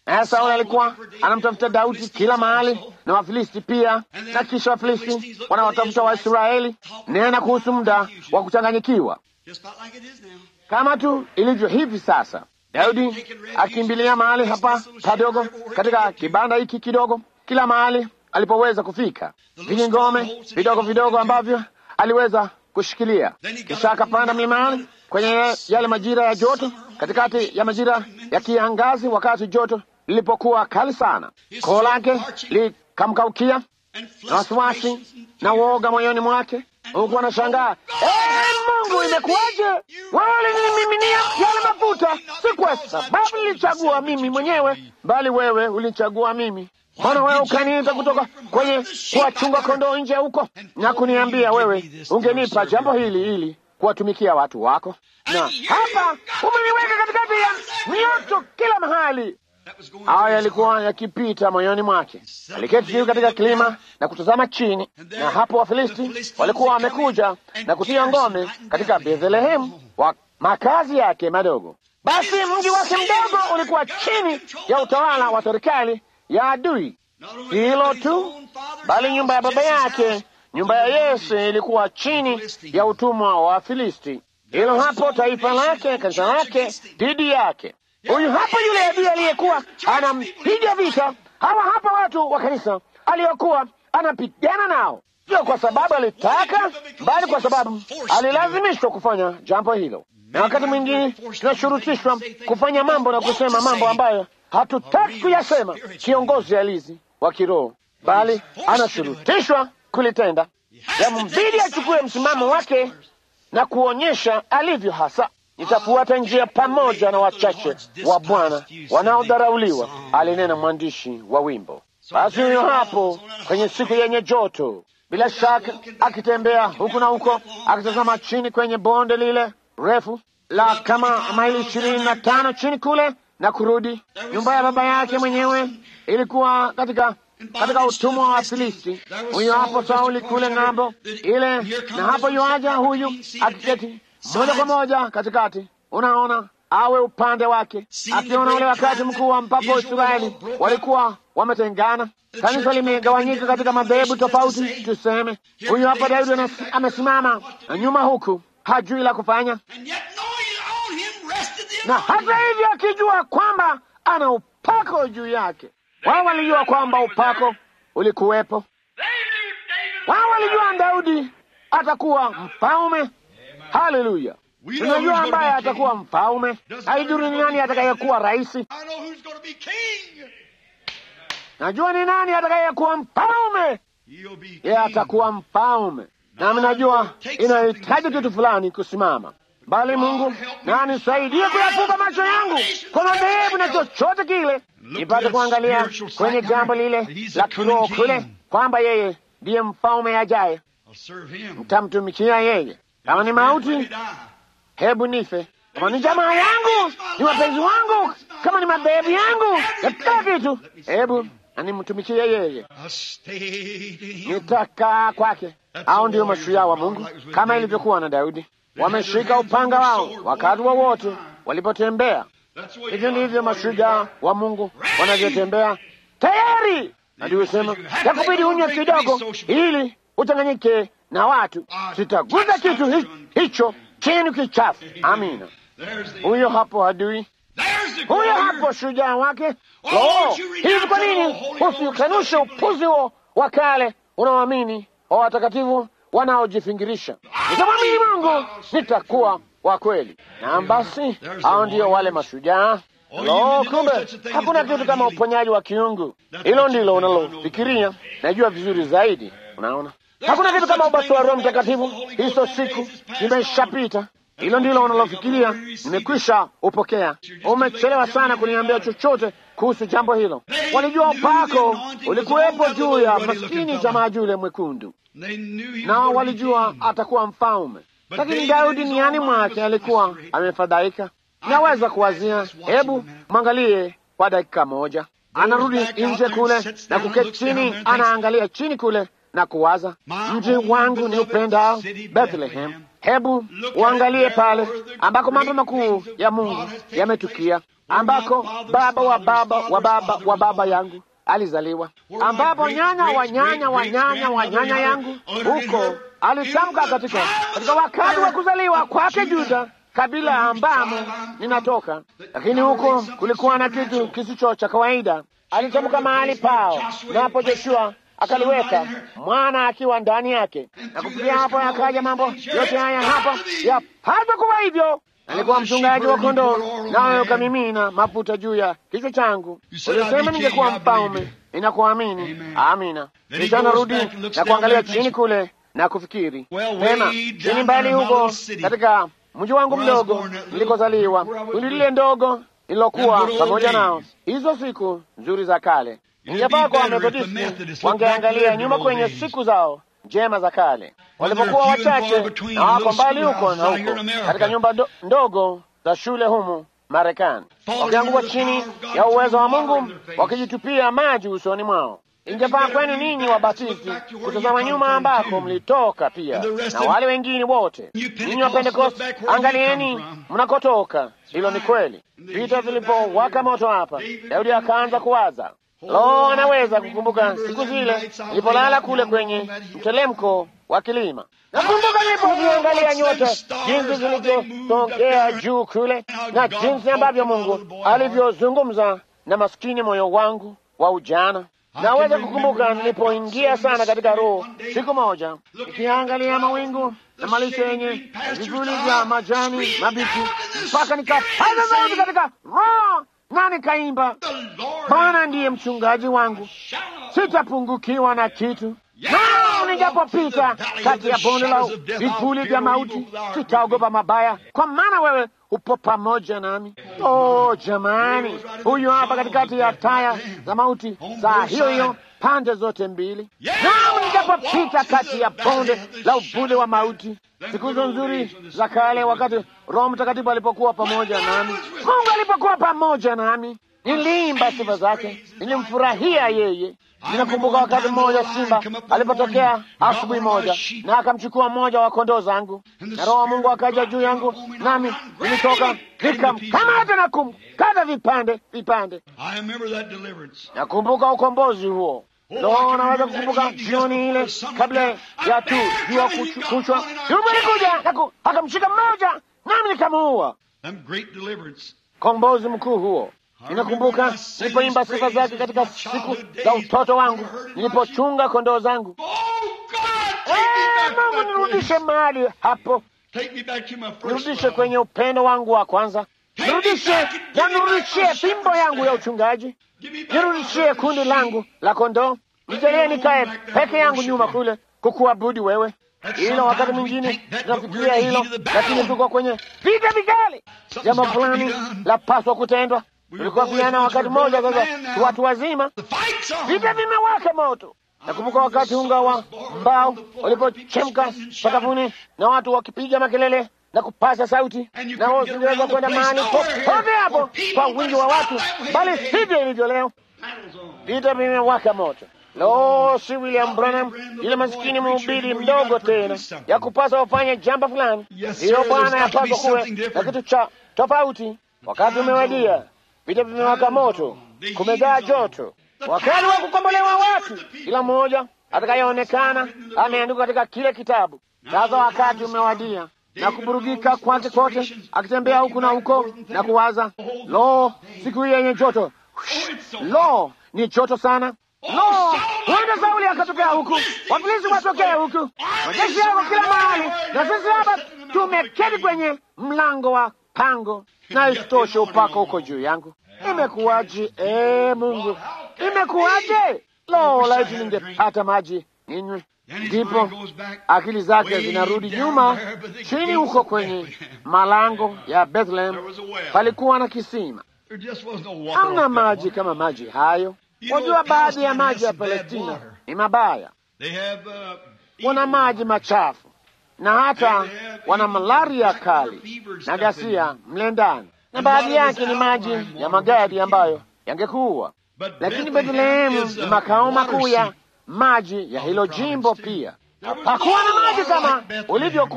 naye Sauli alikuwa anamtafuta Daudi kila mahali na Wafilisti pia, na kisha Wafilisti wanawatafuta Waisraeli. Nena kuhusu muda wa kuchanganyikiwa, kama tu ilivyo hivi sasa. Daudi akimbilia mahali hapa padogo, katika kibanda hiki kidogo, kila mahali alipoweza kufika, vijingome vidogo vidogo ambavyo aliweza kushikilia. Kisha akapanda mlimani kwenye yale majira ya joto, katikati ya majira ya kiangazi, wakati joto lilipokuwa kali sana, koo lake likamkaukia na wasiwasi na woga moyoni mwake, huku anashangaa Mungu, imekuwaje? Wewe ulinimiminia yale mafuta, si kwa sababu nilichagua mimi mwenyewe, bali wewe ulichagua mimi. Mbona wewe ukaniita kutoka kwenye kuwachunga kondoo nje huko na kuniambia wewe ungenipa jambo hili ili kuwatumikia watu wako, na hapa umeniweka katikati ya mioto kila mahali. Haya yalikuwa yakipita moyoni mwake. Aliketi juu katika kilima na kutazama chini, na hapo Wafilisti walikuwa wamekuja na kutia ngome katika Bethlehemu, wa makazi yake madogo. Basi mji wake mdogo ulikuwa chini ya utawala wa serikali ya adui. Hilo tu, bali nyumba ya baba yake, nyumba ya Yese, ilikuwa chini ya utumwa wa Wafilisti. Hilo hapo, taifa lake, kanisa lake dhidi yake. Huyu hapa yule adui aliyekuwa anampiga vita. Hawa hapa watu wa kanisa aliyokuwa anapigana nao, sio kwa sababu alitaka, bali kwa sababu alilazimishwa kufanya jambo hilo. Na wakati mwingine tunashurutishwa kufanya mambo na kusema mambo ambayo hatutaki kuyasema. Kiongozi halisi wa kiroho, bali anashurutishwa kulitenda. Yambidi achukue msimamo wake na kuonyesha alivyo hasa. Nitafuata njia pamoja na wachache wa Bwana wanaodharauliwa, alinena mwandishi wa wimbo. Basi huyo hapo kwenye siku yenye joto, bila shaka akitembea huku na huko, akitazama chini kwenye bonde lile refu la kama maili ishirini na tano chini kule na kurudi. Nyumba ya baba yake mwenyewe ilikuwa katika katika utumwa wa Filisti. Huyo hapo Sauli kule ng'ambo ile, na hapo yuaja huyu akiketi moja kwa moja katikati, unaona awe upande wake, akiona ule wakati mkuu ambapo Israeli walikuwa wametengana, kanisa limegawanyika katika madhehebu tofauti. Tuseme huyu hapa Daudi amesimama na nyuma huku, hajui la kufanya, na hata hivyo akijua kwamba ana upako juu yake. Wao walijua kwamba upako ulikuwepo. Wao walijua Daudi atakuwa mfalme. Haleluya! Tunajua ambaye atakuwa mfalme. Haidhuru ni nani atakayekuwa rais, najua ni nani atakayekuwa mfalme. Yeye atakuwa mfalme, nami najua inahitaji kitu fulani kusimama bali Mungu na anisaidie kuyafunga macho yangu kwa madhehebu na chochote kile, nipate kuangalia kwenye jambo lile la kiroho kule, kwamba yeye ndiye mfalme ajaye. Mtamtumikia yeye. Kama ni mauti, hebu nife. Kama ni jamaa yangu, ni wapenzi wangu, kama ni madhehebu yangu na kila kitu, hebu animtumikie yeye. Nitakaa kwake. Hao ndio mashujaa wa Mungu, kama ilivyokuwa na Daudi wameshika upanga wao wakati wowote wa walipotembea. Hivyo ndivyo mashujaa wa Mungu wanavyotembea tayari. Nadiusema yakubidi unywe kidogo ili uchanganyike na watu. Sitaguza kitu hi, hicho chenu kichafu. Amina. Huyo hapo adui, huyo hapo shujaa wake. Oh, hivi kwa nini usikanushe upuzi huo wa kale unaoamini wa watakatifu wanaojifingirisha nitamwamini Mungu, nitakuwa wa kweli. Na basi hao ndio wale mashujaa. Lo, kumbe hakuna kitu kama uponyaji wa kiungu. Hilo ndilo unalofikiria, najua vizuri zaidi. Unaona, hakuna kitu kama ubatizo wa Roho Mtakatifu. Hizo siku zimeshapita. Hilo ndilo unalofikiria, nimekwisha upokea. Umechelewa sana kuniambia chochote kuhusu jambo hilo. Walijua upako ulikuwepo juu ya maskini jamaa yule mwekundu nao walijua atakuwa mfalme, lakini Daudi niani mwake alikuwa amefadhaika. Naweza kuwazia, hebu mwangalie kwa dakika moja. Anarudi nje kule na kuketi chini, anaangalia chini kule na kuwaza, mji wangu ni upendao Bethlehem, Hebu uangalie pale ambako mambo makuu ya Mungu yametukia, ambako baba wa baba wa baba wa baba yangu alizaliwa, ambapo nyanya wa nyanya wa nyanya wa nyanya yangu huko alitamka katika katika wakati wa kuzaliwa kwake Juda, kabila ambamo ninatoka. Lakini huko kulikuwa na kitu kisicho cha kawaida. Alitamka mahali pao, napo Joshua akaliweka mwana akiwa ndani yake, na kufikia hapo yakaja mambo yote haya hapa yapaswa kuwa hivyo. Alikuwa mchungaji wa kondoo, nawe ukamimina mafuta juu ya kichwa changu. Ulisema ningekuwa mfalme. Ninakuamini. Amina. Kisha narudi na kuangalia chini kule na kufikiri tena chini mbali huko katika mji wangu mdogo nilikozaliwa, kundi lile ndogo lililokuwa pamoja nao hizo siku nzuri za kale. Ingefaa kwa Wamethodisti wangeangalia nyuma kwenye siku zao njema za kale, walipokuwa wachache na wako mbali huko na huko katika nyumba do, ndogo za shule humu Marekani, wakianguka chini ya uwezo wa Mungu, wakijitupia maji usoni mwao. Ingefaa kwenu ninyi wabatisti kutazama nyuma ambako mlitoka pia, na wale wengine wote. Ninyi wa Pentekoste, angalieni mnakotoka. Hilo ni kweli. Vita vilipowaka moto hapa, Daudi akaanza kuwaza Lo, anaweza kukumbuka siku zile nilipolala kule kwenye mtelemko wa kilima. Nakumbuka nilipoziangalia nyota jinsi zilivyotokea juu kule, na jinsi ambavyo Mungu alivyozungumza na maskini moyo wangu wa ujana. Naweza kukumbuka nilipoingia sana katika roho siku moja, ikiangalia mawingu na malisho yenye vivuli vya majani mabichi, mpaka nikapaza sauti katika roho na nikaimba, Bwana ndiye mchungaji wangu, sitapungukiwa na kitu. Nao nijapopita kati ya bonde la vivuli vya mauti, sitaogopa mabaya, kwa maana wewe upo pamoja nami. Oh jamani, huyu hapa katikati ya taya za mauti, saa hiyo hiyo pande zote mbili. Nao nijapopita kati ya bonde la uvuli wa mauti, siku hizo nzuri za kale, wakati Roho Mtakatifu alipokuwa pamoja nami, Mungu alipokuwa pamoja nami, niliimba sifa zake, nilimfurahia yeye. Ninakumbuka wakati mmoja simba alipotokea asubuhi moja, na akamchukua mmoja wa kondoo zangu, na Roho wa Mungu akaja juu yangu, nami nilitoka nikamkamata na kumkata vipande vipande. Nakumbuka ukombozi huo. Lo, naweza kukumbuka jioni ile kabla ya tu jua kuchwa, Yubu alikuja akamshika mmoja, nami nikamuua. Kombozi mkuu huo. Ninakumbuka nilipoimba sifa zake katika siku za utoto wangu, nilipochunga kondoo zangu. Mungu, nirudishe mahali hapo, nirudishe kwenye upendo wangu wa kwanza, nirudishe na nirudishie fimbo yangu ya uchungaji, nirudishie kundi langu la kondoo, nijalie nikae peke yangu nyuma kule kukuabudu wewe. Hilo wakati mwingine tunafikiria hilo, lakini tuko kwenye vita vikali. Jambo fulani lapaswa kutendwa. Tulikuwa vijana wakati mmoja, sasa watu wazima, vita vimewaka moto. Nakumbuka wakati unga wa mbao ulipochemka sakafuni na watu wakipiga makelele na kupasa sauti, na wao singeweza kwenda mahali popote hapo kwa wingi wa watu, bali sivyo ilivyo leo. Vita vimewaka moto. Lo, si William Branham yule masikini mhubiri mdogo tena, ya kupasa wafanye jambo fulani. Hiyo Bwana, yapaswa kuwe na kitu cha tofauti. Wakati umewadia, vita vimewaka moto, kumejaa joto, wakati wa kukombolewa watu, kila mmoja atakayeonekana ameandikwa katika kile kitabu. Sasa wakati umewadia na kuburugika kwake kote, akitembea huku na huko na kuwaza, lo, siku hii yenye joto, lo, ni joto sana Lo, huenda Sauli akatokea huku, Wafilisti watokea huku, majeshi yako kila mahali, na sisi hapa tumeketi kwenye mlango wa pango, na isitoshe upako huko juu yangu. Imekuwaje? Ee Mungu, imekuwaje? Lo, laiti ningepata maji ninywe. Ndipo akili zake zinarudi nyuma chini huko kwenye malango ya Bethlehem, palikuwa na kisima. Hamna maji kama maji hayo. Wajua, baadhi ya maji ya Palestina ni mabaya, wana maji machafu na hata wana malaria kali na ghasia mle ndani, na baadhi yake ni maji ya magadi ambayo yangekuwa. Lakini Bethlehemu ni makao makuu ya maji ya hilo jimbo. Pia hakuwa na maji kama ulivyokuwa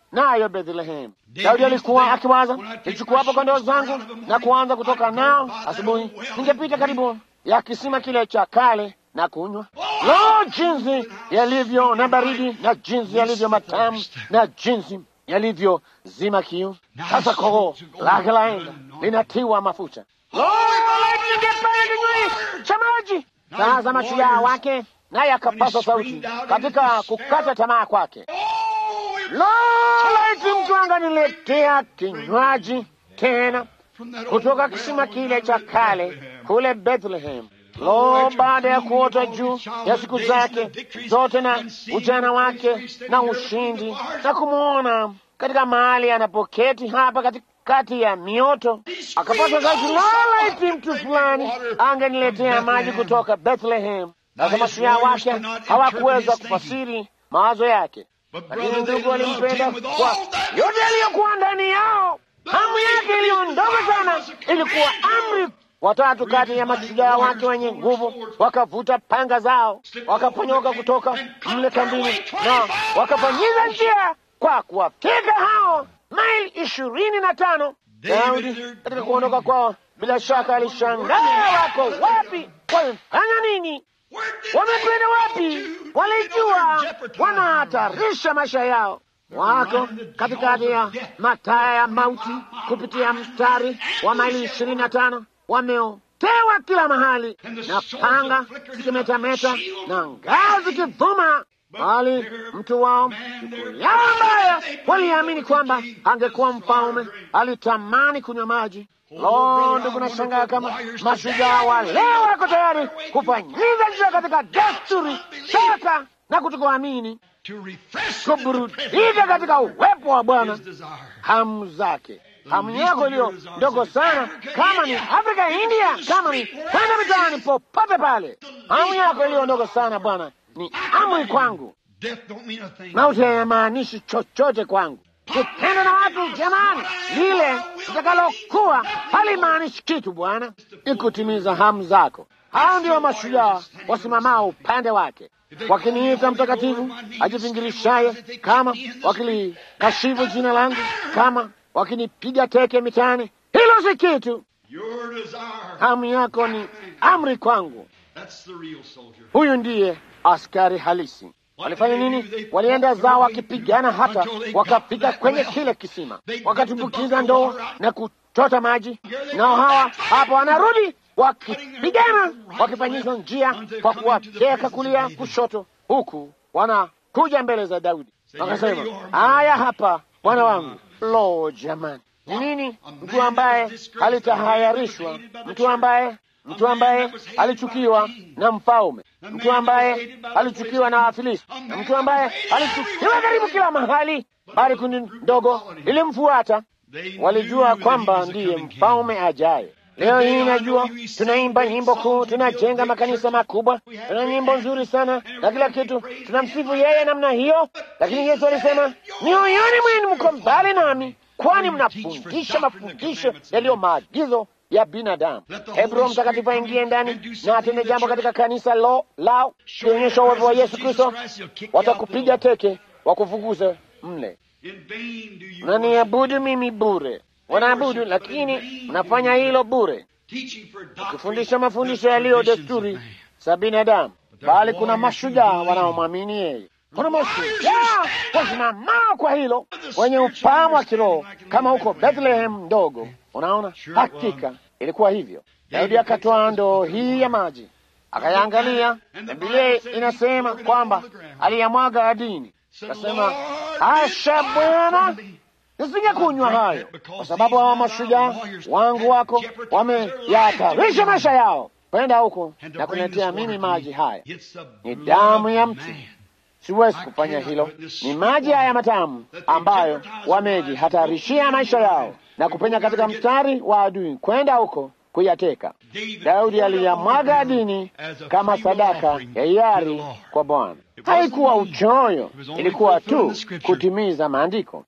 nayo Bethlehem. Daudi alikuwa akiwaza, nichukua hapo kondoo zangu na kuanza kutoka nao asubuhi, ningepita karibu ya kisima kile cha kale na kunywa. Lo, jinsi yalivyo na baridi na jinsi yalivyo matamu na jinsi yalivyo zima kiu. Sasa koo lake laenda linatiwa mafuta. Lo, ningepata kinywa cha maji. Sasa mashujaa wake naye akapasa sauti katika kukata tamaa kwake. Lo, laiti mtu anganiletea kinywaji tena kutoka kisima kile cha kale kule Bethlehem. Lo, baada ya kuota juu ya siku zake zote na ujana wake na ushindi na kumwona katika mahali anapoketi hapa katikati ya mioto, akapata sauti, lo, laiti mtu fulani angeniletea maji kutoka Bethlehem. Sasa mashujaa wake hawakuweza kufasiri mawazo yake, lakini ndugu walimpenda kwa yote aliyokuwa ndani yao. Hamu yake iliyo ndogo sana ilikuwa amri. Watatu kati ya mashujaa wake wenye nguvu wakavuta panga zao, wakaponyoka kutoka mle kambini na wakafanyiza njia kwa kuwafika hao maili ishirini na tano. Daudi katika kuondoka kwao, bila shaka alishangaa, wako wapi? Wamefanya nini? Wamekwenda wapi? Walijua wanahatarisha maisha yao wako katikati ya mataa ya mauti kupitia mstari wa maili ishirini na tano wameotewa kila mahali na panga zikimetameta na ngao zikivuma, bali mtu wao yao ambaye waliamini kwamba angekuwa mfalme alitamani kunywa maji. Lo, ndugu, nashangaa kama mashujaa wa leo wako tayari kufanyiza njia katika desturi sasa na kutokuamini kuburudika katika uwepo wa Bwana, hamu zake hamu yako iliyo ndogo sana, kama ni Afrika, India, kama ni kwenda mitaani, popote pale, hamu yako iliyo ndogo sana, Bwana ni amri kwangu. Mauti hayamaanishi chochote kwangu. Kupenda na watu, jamani, lile litakalokuwa halimaanishi kitu. Bwana ikutimiza hamu zako. Hao ndio mashujaa wasimamao upande wake wakiniita mtakatifu ajivingirishaye, kama wakilikashifu jina langu, kama wakinipiga teke mitaani, hilo si kitu. Hamu yako ni amri kwangu. Huyu ndiye askari halisi. Walifanya nini? Walienda zao wakipigana, hata wakafika kwenye kile kisima, wakatumbukiza ndoo na kuchota maji, nao hawa hapo wanarudi wakipigana wakifanyishwa njia kwa kuwateka kulia kushoto, huku wanakuja mbele za Daudi wakasema, haya hapa bwana wangu. Lo, jamani, ni nini? Mtu ambaye alitahayarishwa, mtu ambaye mtu ambaye alichukiwa na mfalme, mtu ambaye alichukiwa na Wafilisti, na mtu ambaye alichukiwa karibu kila mahali, bali kundi ndogo lilimfuata. Walijua kwamba ndiye mfalme ajaye. Leo hii najua tunaimba nyimbo kuu, tunajenga makanisa makubwa, tuna nyimbo nzuri sana na kila kitu, tunamsifu yeye namna hiyo, lakini Yesu alisema, mioyoni mwenu mko mbali nami, kwani mnafundisha mafundisho yaliyo maagizo ya binadamu. Hebu Roho Mtakatifu aingie ndani na atende jambo katika kanisa lo lao, kionyesha uwepo wa Yesu Kristo, watakupiga teke, wakufukuze mle. Mnaniabudu mimi bure wanaabudu lakini mnafanya hilo bure, ukifundisha mafundisho yaliyo desturi za binadamu, bali kuna mashujaa wanaomwamini yeye. Kuna mashujaa wasimamao kwa hilo, wenye ufahamu wa kiroho kama huko Bethlehem ndogo. Unaona, hakika ilikuwa hivyo. Daudi akatoa ndoo hii ya maji akayaangalia, na Biblia inasema kwamba aliyamwaga ardhini, akasema, asha Bwana nisije kunywa hayo, kwa sababu hawa mashujaa wangu wako wameyahatarisha maisha yao kwenda huko na kuniletea mimi maji haya. Ni damu ya mtu, siwezi kufanya hilo. Ni maji haya matamu ambayo wamejihatarishia maisha yao na kupenya katika mstari wa adui kwenda huko kuyateka. Daudi aliyamwaga adini kama sadaka ya hiari kwa Bwana. Haikuwa uchoyo, ilikuwa tu kutimiza maandiko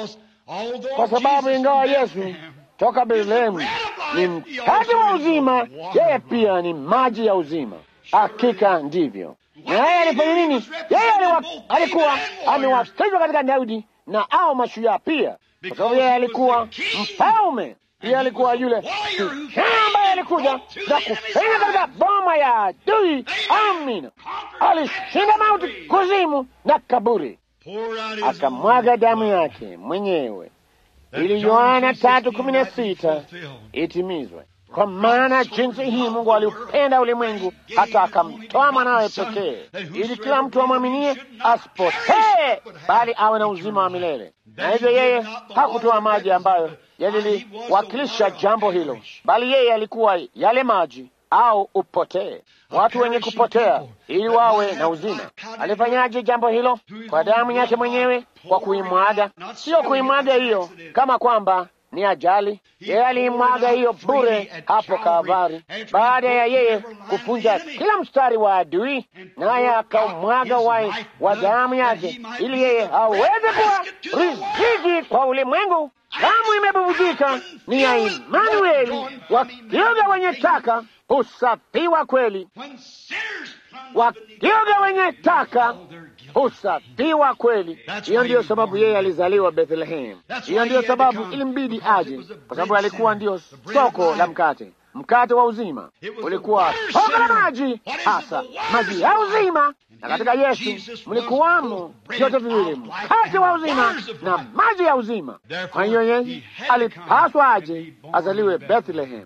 kwa sababu ingawa Yesu toka Bethlehemu ni mkate wa uzima, yeye pia ni maji ya uzima. Hakika ndivyo. Na yeye alifanya nini? Yeye alikuwa amewasikizwa katika Daudi na au mashujaa pia, kwa sababu yeye alikuwa mfalme. Yeye alikuwa yule kijana ambaye alikuja na kupenya katika boma ya adui. Amina, alishinda mauti, kuzimu na kaburi, akamwaga damu yake mwenyewe ili Yohana tatu kumi na sita itimizwe. Kwa maana jinsi hii Mungu aliupenda ulimwengu hata akamtoa mwanawe pekee, ili kila mtu amwaminie asipotee, bali awe na uzima wa milele. Na hivyo yeye hakutoa maji ambayo yaliliwakilisha jambo hilo, bali yeye alikuwa yale maji au upotee, watu wenye kupotea ili wawe na uzima. Alifanyaje jambo hilo? Kwa damu yake mwenyewe, kwa kuimwaga. Sio kuimwaga hiyo kama kwamba ni ajali. Yeye aliimwaga hiyo bure hapo Kalvari, baada ya yeye kufunja kila mstari wa adui, naye akaumwaga wai wa damu yake, ili yeye aweze kuwa riziki kwa ulimwengu. Damu imebubujika ni ya Imanueli, wakioga wenye taka husafiwa kweli, wakioga wenye taka husafiwa kweli. Hiyo ndiyo sababu yeye alizaliwa Bethlehem. Hiyo ndiyo sababu ilimbidi aje, kwa sababu alikuwa ndiyo soko la mkate, mkate wa uzima. Ulikuwa soko la maji, hasa maji ya uzima, na katika Yesu mlikuwamo vyote viwili, mkate wa uzima na maji ya uzima. Kwa hiyo yeye alipaswa aje azaliwe Bethlehem.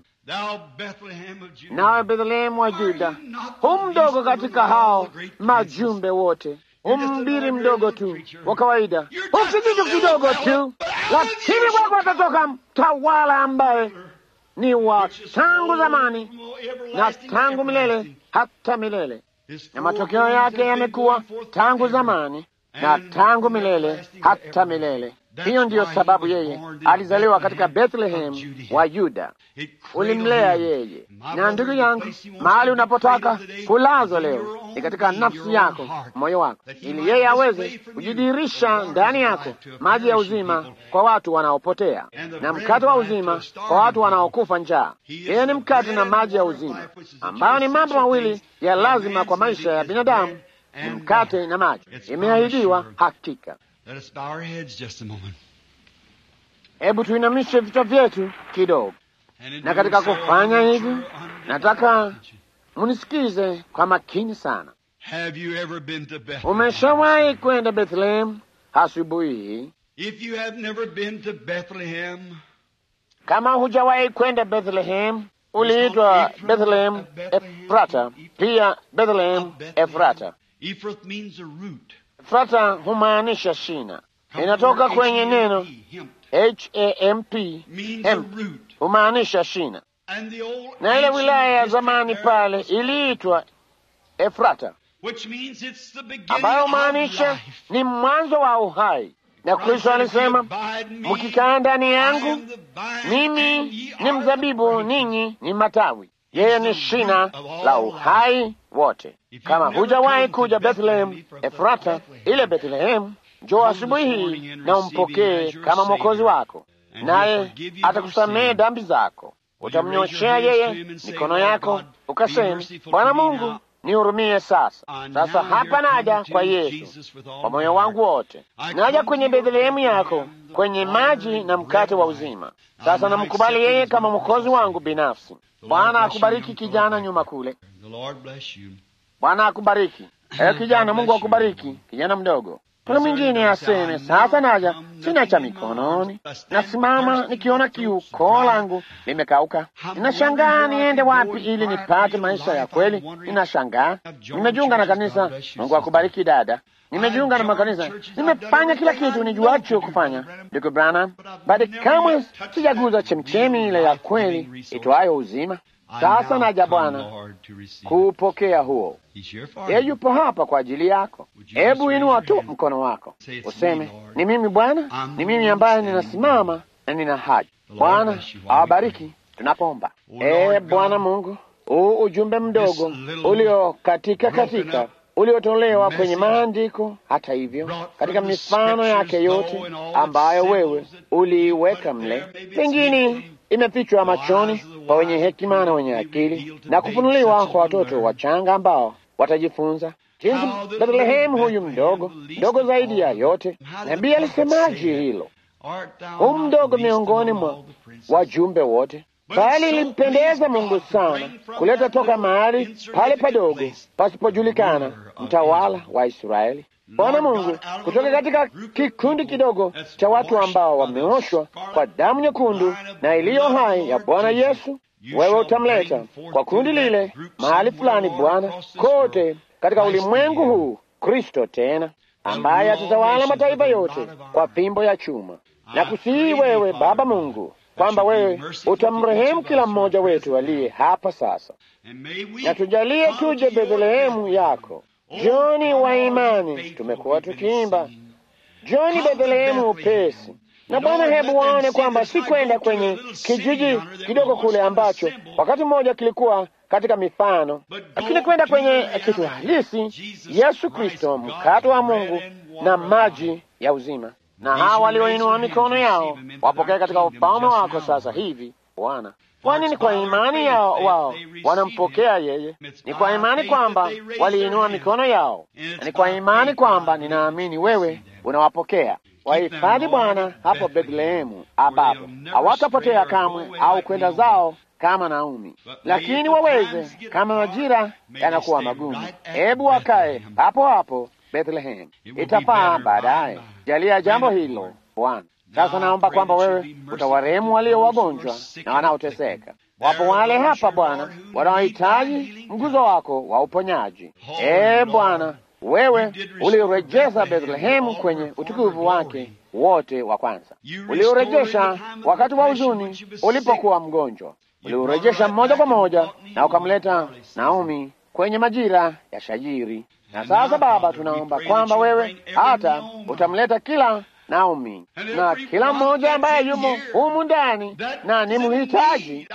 Nawe Bethlehemu wa Juda, hu mdogo katika hao majumbe wote, umbiri mdogo tu wa kawaida, ukijitu kidogo tu, lakini kwako atatoka mtawala ambaye ni wa tangu zamani na tangu milele hata milele, na matokeo yake yamekuwa tangu zamani na tangu milele hata milele. Hiyo ndiyo sababu yeye alizaliwa katika Bethlehem wa Yuda. Ulimlea yeye. Na ndugu yangu, mahali unapotaka kulazwa leo ni katika nafsi yako, moyo wako, ili yeye aweze kujidirisha ndani yako maji ya uzima kwa watu wanaopotea na mkate wa uzima kwa watu wanaokufa njaa. Yeye ni mkate na maji ya uzima, ambayo ni mambo mawili ya lazima kwa maisha ya binadamu, ni mkate na maji. Imeahidiwa hakika. Hebu tuinamishe vichwa vyetu kidogo, na katika kufanya hivi, nataka munisikize kwa makini sana. Umeshawahi kwenda Bethlehem asubuhi hii? Kama hujawahi kwenda Bethlehem, uliitwa Bethlehem Efrata, pia Bethlehem Efrata. Efrata humaanisha shina, inatoka kwenye neno hamp, hemp humaanisha shina, na ile wilaya ya zamani pale iliitwa Efrata, ambayo humaanisha ni mwanzo wa uhai. Na Kristo alisema, mkikaa ndani yangu, mimi ni mzabibu, ninyi ni matawi. Yeye ni shina la uhai wote. Kama hujawahi kuja Bethlehem Efrata, ile Bethlehem, njoo asubuhi hii na umpokee kama mwokozi wako, naye atakusamehe dhambi zako. Utamnyoshea yeye mikono yako, ukasema, Bwana Mungu nihurumie sasa. Sasa hapa naja kwa Yesu kwa moyo wangu wote, naja kwenye Bethlehemu yako, kwenye maji na mkate wa uzima. Sasa namkubali yeye kama mwokozi wangu binafsi. Bwana akubariki kijana nyuma kule. Bwana akubariki ewe kijana. Mungu akubariki kijana mdogo. Kuna mwingine aseme sasa naja, sina cha mikononi, nasimama nikiona kiuko langu limekauka. Ninashangaa niende wapi ili nipate maisha ya kweli. Ninashangaa nimejiunga na kanisa. Mungu akubariki dada. Nimejiunga na makanisa, nimefanya kila kitu nijuacho kufanya, ndugu Branham, bali kamwe sijaguza chemchemi ile ya kweli itwayo uzima. Sasa naja Bwana kuupokea huo. Yeye yupo hapa kwa ajili yako. Hebu inua tu mkono wako useme, ni mimi Bwana, ni mimi ambaye ninasimama na nina haja. Bwana awabariki tunapoomba. Ee Bwana Mungu, huu ujumbe mdogo ulio katika katika uliotolewa kwenye maandiko, hata hivyo, katika mifano yake yote ambayo wewe uliiweka mle, pengine imefichwa machoni kwa wenye hekima na wenye akili na kufunuliwa kwa watoto wachanga ambao watajifunza. jinsi Bethlehemu huyu mdogo mdogo zaidi ya yote. Nabii alisemaje hilo? Hu mdogo miongoni mwa wajumbe wote, bali ilimpendeza Mungu sana kuleta toka mahali pale padogo pasipojulikana mtawala wa Israeli. Bwana Mungu kutoka katika kikundi kidogo cha watu ambao wameoshwa kwa damu nyekundu na iliyo hai ya Bwana Yesu, wewe utamleta kwa kundi lile mahali fulani, Bwana, kote katika ulimwengu huu, Kristo tena ambaye atatawala mataifa yote kwa fimbo ya chuma. Na kusihi wewe Baba Mungu kwamba wewe utamrehemu kila mmoja wetu aliye hapa sasa, na tujalie tuje Bethlehemu yako Joni wa imani, tumekuwa tukiimba Joni Bethlehemu upesi. Na Bwana, hebu waone kwamba si kwenda kwenye kijiji kidogo kule ambacho wakati mmoja kilikuwa katika mifano, lakini kwenda kwenye kitu halisi, Yesu Kristo, mkate wa Mungu na maji ya uzima. Na hawa walioinua mikono yao wapokee katika ufalme wako sasa hivi, Bwana. Kwani ni kwa imani yao wao wanampokea yeye. Ni kwa imani kwamba waliinua mikono yao, na ni kwa imani kwamba ninaamini wewe unawapokea. Wahifadhi Bwana hapo Bethlehemu, ambapo hawatapotea kamwe au kwenda zao kama Naomi, lakini waweze kama majira yanakuwa magumu, hebu wakae hapo hapo Bethlehem. Itafaa baadaye. Jalia jambo hilo Bwana. Sasa naomba kwamba wewe utawarehemu walio wagonjwa na wanaoteseka. Wapo wale hapa Bwana wanaohitaji mguzo wako wa uponyaji. Ee Bwana, wewe uliurejeza Bethlehemu kwenye utukufu wake wote wa kwanza. Uliurejesha wakati wa huzuni ulipokuwa mgonjwa, uliurejesha moja kwa moja na ukamleta Naomi kwenye majira ya shajiri. Na sasa Baba, tunaomba kwamba wewe hata utamleta kila Naomi na kila mmoja ambaye yumo humu ndani na ni mhitaji.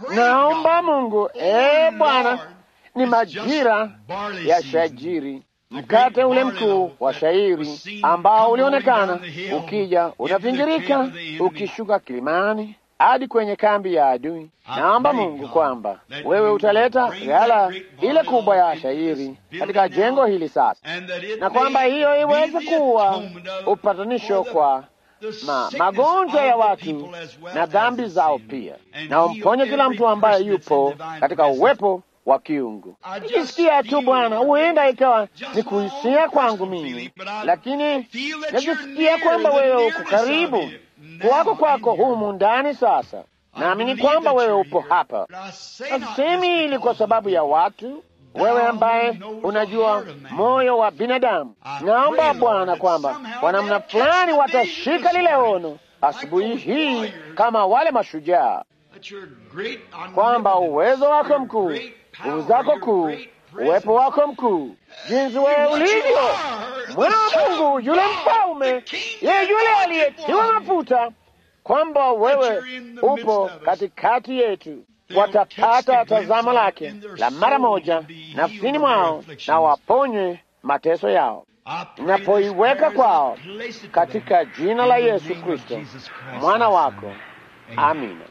Naomba Mungu, ee Bwana, ni majira ya shajiri, mkate ule mkuu wa shairi ambao ulionekana ukija unavingirika ukishuka kilimani hadi kwenye kambi ya adui. Naomba Mungu kwamba wewe utaleta ghala ile kubwa ya shairi katika jengo hili sasa, na kwamba hiyo iweze kuwa upatanisho kwa ma, magonjwa ya watu na dhambi zao pia, na umponye kila mtu ambaye yupo katika uwepo wa kiungu. Nikisikia tu Bwana, huenda ikawa ni kuhisia kwangu mimi, lakini najisikia kwamba wewe uko karibu kuwako kwako humu ndani sasa. Naamini kwamba wewe upo hapa. Nasemi hili kwa sababu ya watu, wewe ambaye unajua moyo wa binadamu. Naomba Bwana kwamba kwa namna fulani watashika lile ono asubuhi hii kama wale mashujaa, kwamba uwezo wako mkuu, nguvu zako kuu, uwepo wako mkuu, jinsi wewe ulivyo mwana wa Mungu, yule mfalme, yeye yule aliyetiwa mafuta, kwamba wewe upo katikati yetu. Watapata tazamo lake la mara moja nafsini mwao, na waponywe mateso yao, napoiweka kwao katika jina la Yesu Kristo mwana wako, amina.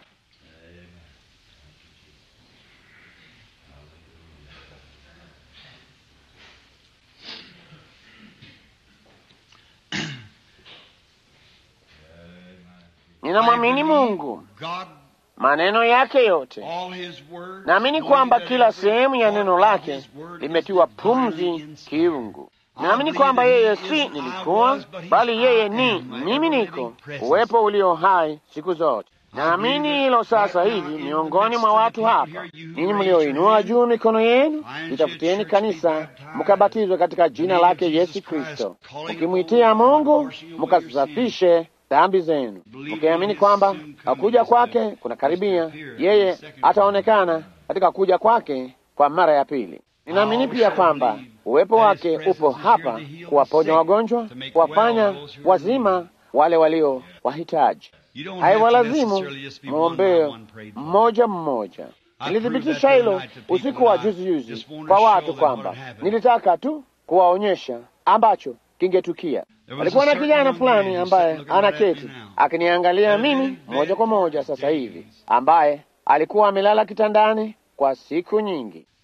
Ninamwamini Mungu, maneno yake yote. Naamini kwamba kila sehemu ya neno lake limetiwa pumzi kiungu. Naamini kwamba yeye si nilikuwa, bali yeye ni mimi niko, uwepo ulio hai siku zote. Naamini hilo sasa hivi miongoni mwa watu hapa. Ninyi mlioinua juu mikono yenu, litafutieni kanisa, mkabatizwe katika jina lake Yesu Kristo, mkimwitia Mungu, mkasafishe dhambi zenu, mkiamini kwamba akuja kwake kuna karibia. Yeye ataonekana katika kuja kwake kwa mara ya pili. Ninaamini pia kwamba uwepo wake upo hapa kuwaponya wagonjwa, kuwafanya wazima wale walio wahitaji. Haiwalazimu mwombee mmoja mmoja. Nilithibitisha hilo usiku wa juzi juzi kwa watu kwamba nilitaka tu kuwaonyesha ambacho kingetukia. Alikuwa na kijana fulani ambaye anaketi akiniangalia mimi moja kwa moja sasa hivi, ambaye alikuwa amelala kitandani kwa siku nyingi.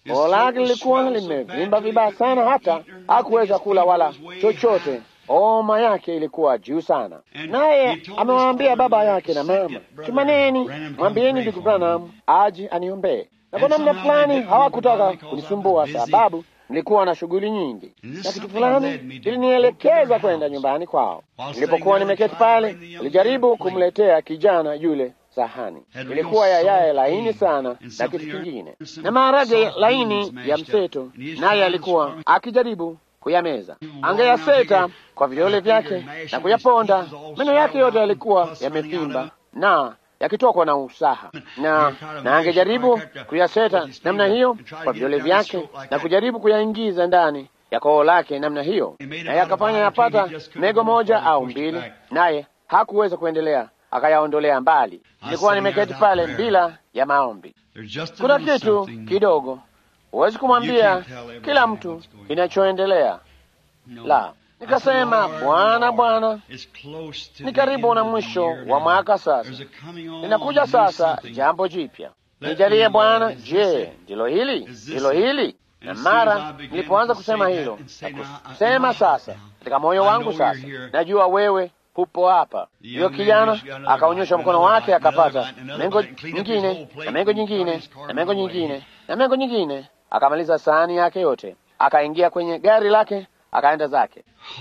Koo lake lilikuwa limevimba vibaya sana, hata hakuweza kula wala chochote. Homa yake ilikuwa juu sana, naye amewaambia baba yake na mama, tumaneni, mwambieni ndugu Branham aje aniombee. Na kwa namna fulani hawakutaka kunisumbua, sababu nilikuwa na shughuli nyingi, na kitu fulani ilinielekeza kwenda nyumbani kwao. Nilipokuwa nimeketi pale, nilijaribu kumletea kijana yule sahani ilikuwa ya yaye laini sana na kitu kingine na maharage laini ya mseto, naye alikuwa akijaribu kuyameza. Angeyaseta kwa vidole vyake na kuyaponda. Meno yake yote yalikuwa yamevimba na yakitokwa na usaha, na na angejaribu kuyaseta namna hiyo kwa vidole vyake na kujaribu kuyaingiza ndani ya koo lake namna hiyo, naye akafanya yapata mego moja au mbili, naye hakuweza kuendelea akayaondolea mbali. Nilikuwa nimeketi pale bila ya maombi. Kuna kitu kidogo, huwezi kumwambia kila mtu kinachoendelea. La, nikasema Bwana, Bwana, ni karibu na mwisho wa mwaka sasa, ninakuja sasa jambo jipya, nijalie Bwana. Je, ndilo hili? Ndilo hili? Na mara nilipoanza kusema hilo na kusema sasa katika moyo wangu, sasa najua wewe hupo hapa. Huyo kijana akaonyesha mkono wake, akapata mengo nyingine na mengo nyingine na mengo nyingine na mengo nyingine, akamaliza sahani yake yote, akaingia kwenye gari lake, akaenda zake.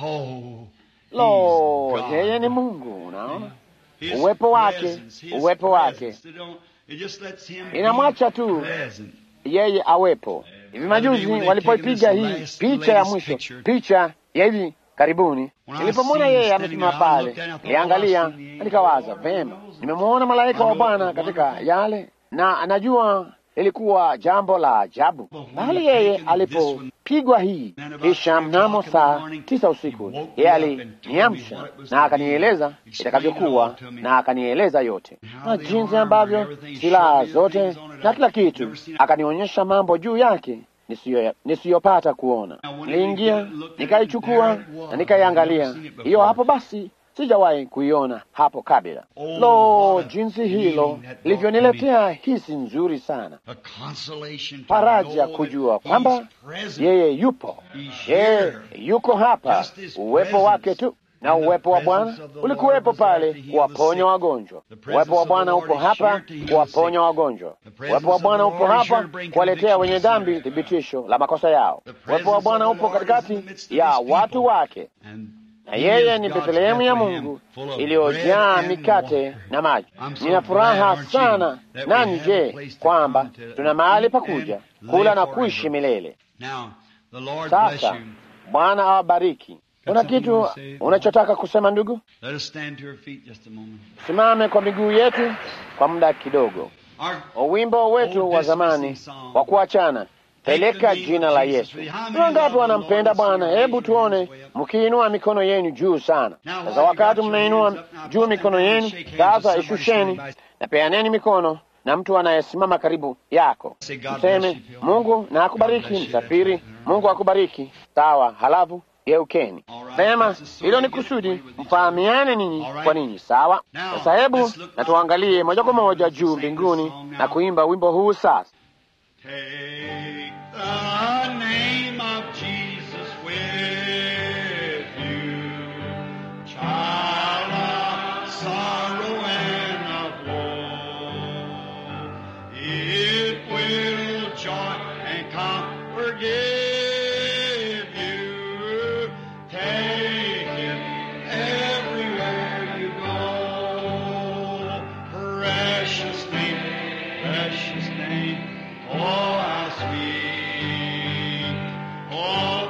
Lo, yeye ni Mungu. Unaona uwepo wake, uwepo wake inamwacha tu yeye awepo. Hivi majuzi walipoipiga hii picha ya mwisho, picha ya hivi karibuni nilipomwona yeye amesimama pale, niliangalia nikawaza, vema, nimemwona malaika wa Bwana katika yale, na anajua ilikuwa jambo la ajabu. Bali yeye alipopigwa hii, kisha mnamo saa tisa usiku, yeye aliniamsha na akanieleza itakavyokuwa, na akanieleza yote na jinsi ambavyo silaha zote na kila kitu, akanionyesha mambo juu yake nisiyopata kuona. Niliingia nikaichukua na nikaiangalia hiyo hapo. Basi sijawahi kuiona hapo kabla. Lo, jinsi hilo livyoniletea hisi nzuri sana, faraja kujua kwamba yeye yupo, yeye yuko hapa, uwepo wake tu na uwepo wa Bwana ulikuwepo pale kuwaponya wagonjwa. Uwepo wa Bwana upo hapa kuwaponya wagonjwa. Uwepo wa Bwana upo hapa kuwaletea wenye dhambi thibitisho la makosa yao. Uwepo wa Bwana upo katikati ya watu wake, na yeye ni Bethlehemu ya Mungu iliyojaa mikate na maji. Nina furaha sana nani, je, kwamba tuna mahali pa kuja kula na kuishi milele. Sasa Bwana awabariki. Una kitu unachotaka kusema ndugu? Simame kwa miguu yetu kwa muda kidogo. Wimbo wetu wa zamani wa kuachana, peleka jina la Yesu. Ni wangapi wanampenda Bwana? Hebu tuone mkiinua mikono yenu juu sana. Sasa wakati mmeinua juu mikono yenu, sasa ishusheni na peaneni mikono na mtu anayesimama karibu yako, mseme Mungu na akubariki msafiri, Mungu akubariki. Sawa, halafu geukeni. Vema, hilo ni kusudi mfahamiane ninyi kwa ninyi. Sawa. Sasa hebu na tuangalie moja kwa moja juu mbinguni na kuimba wimbo huu sasa. Precious name, oh how sweet, oh